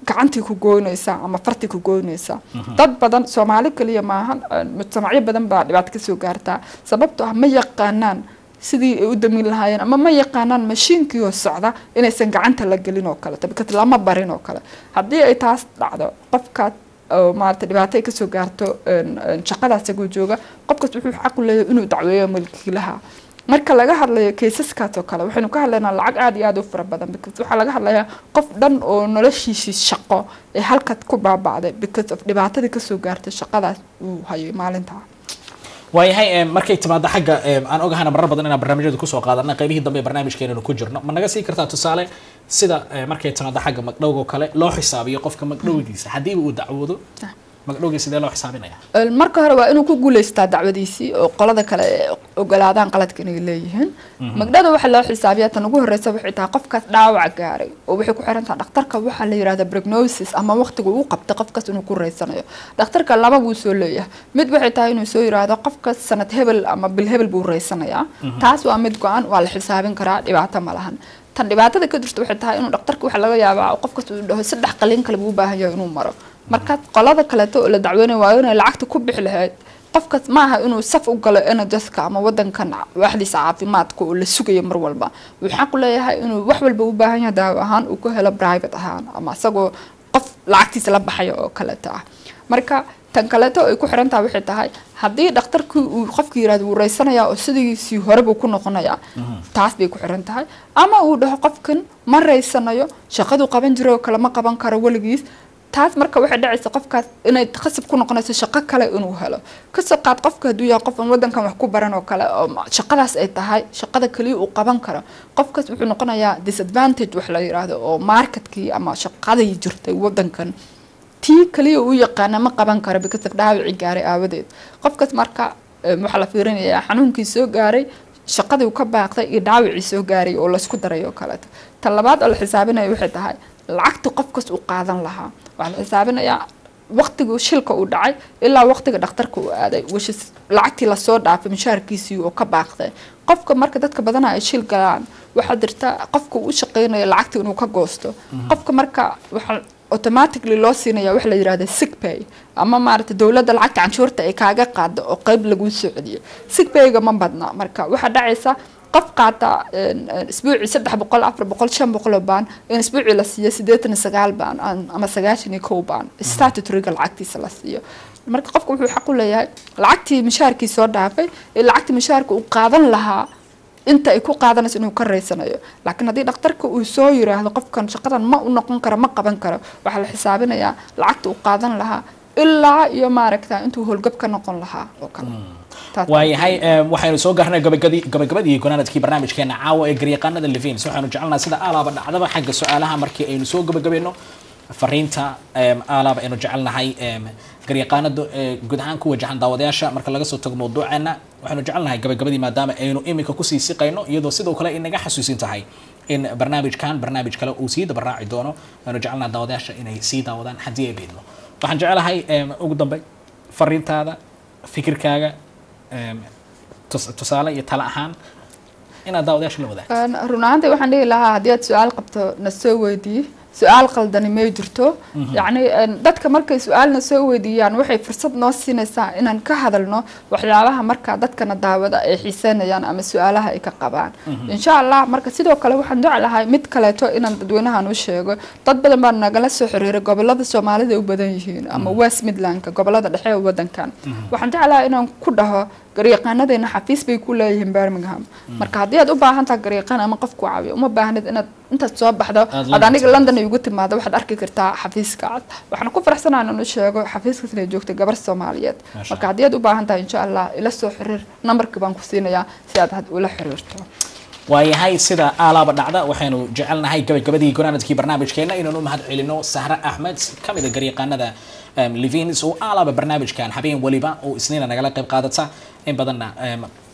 gacantii ku goynaysaa ama fartii ku goynaysaa dad badan soomaali kaliya maahan een, mujtamacyo badan baa dhibaato kasoo gaartaa sababtoo ah ma yaqaanaan sidii ay u damin lahaayeen ama ma yaqaanaan mashiinkii oo socda inaysan gacanta la gelin oo kaleto because lama barin oo kale haddii ay taas dhacdo qofkaas oo maarata dhibaato ay kasoo gaarto een, een, shaqadaas aguu jooga qofkaas wuxuu xaq u leeyahay inuu dacweeyo milkiilaha marka laga hadlayo kaysaskaas oo kale waxaynu ka hadlaynaa lacag aada iyo aada u fara badan because waxaa laga hadlayaa qof dhan oo noloshiisii shaqo ee halkaad ku baaba'day because of dhibaatadii kasoo gaartay shaqadaas uu hayay maalintaa waayahay em, markay timaado xagga em, aan ogahana marar badan inaan barnaamijyada kusoo qaadana qaybihii dambe ee barnaamijkeenanu ku jirno ma naga sii kartaa tusaale sida eh, markay timaado xagga magdhowga oo kale loo xisaabiyo qofka magdhowgiisa haddiiba uu dacwoodo magdhowgii sidee loo xisaabinaya Een, marka hore waa inuu ku guuleystaa dacwadiisii oo qolada kale ay ogolaadaan qaladka inay leeyihiin magdhada waxaa loo xisaabiyaa tan ugu horeysa waxay tahay qofkaas dhaawac gaaray oo waxay ku xiran tahay dhakhtarka waxaa la yirahda prognosis ama waqtiga uu qabtay qofkaas inuu ku reysanayo dhakhtarka laba buu soo leeyahay mid waxay tahay inuu soo yiraahdo qofkaas sanad hebel ama bil hebel buu reysanayaa taas waa mid go-an waa la xisaabin karaa dhibaato ma lahan tan dhibaatada ka jirta waxay tahay inuu dhakhtarka waxaa laga yaabaa qofkaas uu dhaho saddex qalin kale buu u baahan yahay inuu maro marka qolada kaleeto oo la dacweynaya waa inay lacagta ku bixi lahayd qofkaas maaha inuu saf u galo energeska ama wadankan waaxdiisa caafimaadka oo la sugayo mar walba wuxuu xaq u leeyahay inuu wax walba u baahan yahay daawo ahaan uu ku helo private ahaan ama isagoo qof lacagtiisa la baxaya oo kaleeto ah marka tan kaleeto ay ku xiran tahay waxay tahay haddii dhakhtarkii uu qofka yirahdo wuu reysanayaa oo sidiisii hore buu ku noqonayaa taas bay ku xiran tahay ama uu dhaho qofkan ma reysanayo shaqaduu qaban jiray oo kale ma qaban karo weligiis taas marka waxay dhacaysa qofkaas inay khasab ku noqonayso shaqo kale inuu helo kasoo qaad qofka hadduu yahay qof aan wadankan wax ku baran oo kale oo shaqadaas ay tahay shaqada kaliya uu qaban karo qofkaas wuxuu noqonayaa disadvantage wax la yiraahdo oo marketkii ama shaqadii jirtay wadankan tii kaliya uu yaqaana ma qaban karo because of dhaawicii gaaray aawadeed qofkaas marka em, waxaa la fiirinayaa xanuunkii soo gaaray shaqadii uu ka baaqday iyo dhaawicii soo gaaray oo laysku daray oo kaleeto tan labaad oo la xisaabinayo waxay tahay lacagta qofkaas uu qaadan lahaa waxaa la xisaabinayaa waqtigii shilka uu dhacay ilaa waqtiga dhakhtarka uu aaday wishis lacagtii lasoo dhaafay mishaarkiisii oo ka baaqday qofka marka dadka badana ay shil galaan waxaa jirta qofka uu u shaqeynayo lacagta inuu ka goosto qofka marka waxaa automatically loo siinaya waxa la yirahda sick pay ama maaragta dowladda lacagta canshuurta ay kaaga qaado oo qeyb laguu soo celiyo sick payga ma badna marka waxaa dhacaysa qof qaata een, een, isbuucii saddex boqol afar boqol shan boqol oo baan in isbuucii la siiyo siddeetan iyo sagaal baan an- ama sagaashan iyo kow baan statutoryga lacagtiisa la siiyo marka qofka wuxuu xaq u leeyahay lacagtii mishaarkii soo dhaafay ee lacagtii mishaarka uu qaadan lahaa inta ay ku qaadanayso inuu ka reysanayo laakiin haddii dhakhtarka uu soo yiraahdo qofkan shaqadan ma u noqon karo ma qaban karo waxaa la xisaabinayaa lacagta uu qaadan lahaa ilaa iyo maaragta intuu howlgab ka noqon lahaa oo kale Taas- waayahay em, waxaynu soo gaarnay gabagadi- gabagabadii gonaanadkii barnaamijkeena caawa ee garyaqaanada levins waxaanu jecelnaha sida aalaaba dhacdaba xagga su-aalaha markii aynu soo gabagabayno fariinta em, aalaaba aynu jecelnahay em, garyaqaanada ee guud ahaan ku wajahan daawadayaasha marka laga soo tago mawduuceena waxaanu jecelnahay gabagabadii maadaama aynu iminka kusii siqayno iyadoo sidoo kale inaga xasuusin tahay in barnaamijkan barnaamij kale uu sii dabaraaci doono waanu jecelnaha daawadayaasha inay sii daawadaan haddii ay beedmo waxaan jecelahay em, ugu dambey fariintaada fikirkaaga em, tus- tusaale iyo tala ahaan inaad daawadayaasha la wadaagto Een, run ahaantii waxaan dhihi lahaa haddii aad su-aal qabto na soo weydii su-aal qaldani may jirto yacni een, dadka markay su-aalna soo weydiiyaan waxay fursad noo siinaysaa inaan ka hadalno waxyaabaha marka dadkana daawada ay xiiseynayaan ama su-aalaha ay ka qabaan insha allah marka sidoo kale waxaan jeclahay mid kaleeto inaan dadweynahan u sheego dad badan baa nagala soo xiriiray gobolada soomaalida ay u badan yihiin ama west midlandka gobolada dhexe ee wadankan waxaan jeclahay inaan ku dhaho garyaqaanadeena xafiis bay ku leeyihiin birmingham marka haddii aad u baahan tahay garyaqaan ama qof ku caawiyo uma baahnid inaad intaad soo baxdo Aad aad aniga London london ay ugu timaado waxaad arki kartaa xafiiska cad waxaan ku faraxsanahay inaan u sheego xafiiskaas inay joogto gabar soomaaliyeed Masha marka haddii aad u baahan tahay insha allah ila soo xiriir nambarkii baan ku siinayaa si aad had ula xiriirto waayahay sida aalaaba dhacda waxaynu jecelnahay gabagabadii gonaanadkii barnaamijkeena inaanu mahad celino sahre axmed ka mid a garyaqaanada em, levins oo aalaaba barnaamijkan habeen weliba oo isniina nagala qayb qaadata in badanna em,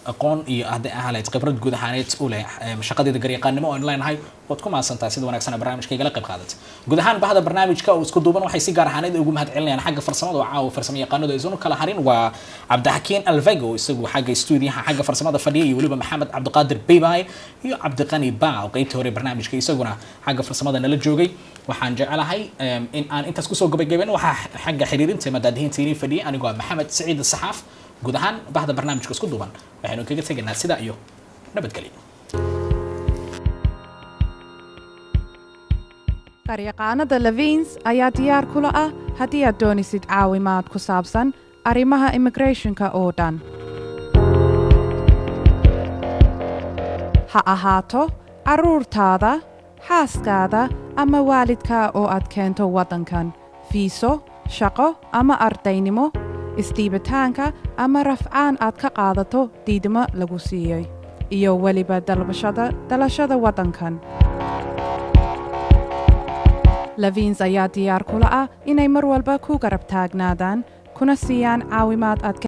aqoon iyo hadday ahaan lahayd khibrad guud ahaaneed u leh em, shaqadeeda garyaqaannimo oo aan leenahay waad ku mahadsantahay sida wanaagsan ee barnaamijka igala qayb qaadatay guud ahaan bahda barnaamijka oo isku duuban waxay si gaar ahaaneed ugu mahad celinayaan xagga farsamada oo caawa farsamo yaqaanadu aysan u kala harin waa cabdixakiin alvego isagu xagga stuudiyaha xagga farsamada fadhiya iyo weliba maxamed cabdiqaadir beybay iyo cabdiqani baaw qeybtii hore ee barnaamijka isaguna xagga farsamada nala joogay waxaan jecelahay em, in aan intaas kusoo gabagaben waxaa xagga xiriirinta madaadihiinta inii fadhiyay anigoo ah maxamed saciid saxaaf guud ahaan bahda barnaamijka isku duuban waxaynu kaga tegaynaa sidaa iyo nabadgelyo qaryaqaanada levins ayaa diyaar kula ah haddii aad doonisid caawimaad ku saabsan arrimaha immigrationka oo dhan ha ahaato carruurtaada xaaskaada ama waalidka oo aad keento waddankan fiiso shaqo ama ardaynimo isdhiibitaanka ama rafcaan aad ka qaadato diidmo lagu siiyey iyo weliba dalbashada dalashada waddankan levins ayaa diyaar kula ah inay mar walba ku garab taagnaadaan kuna siiyaan caawimaad aad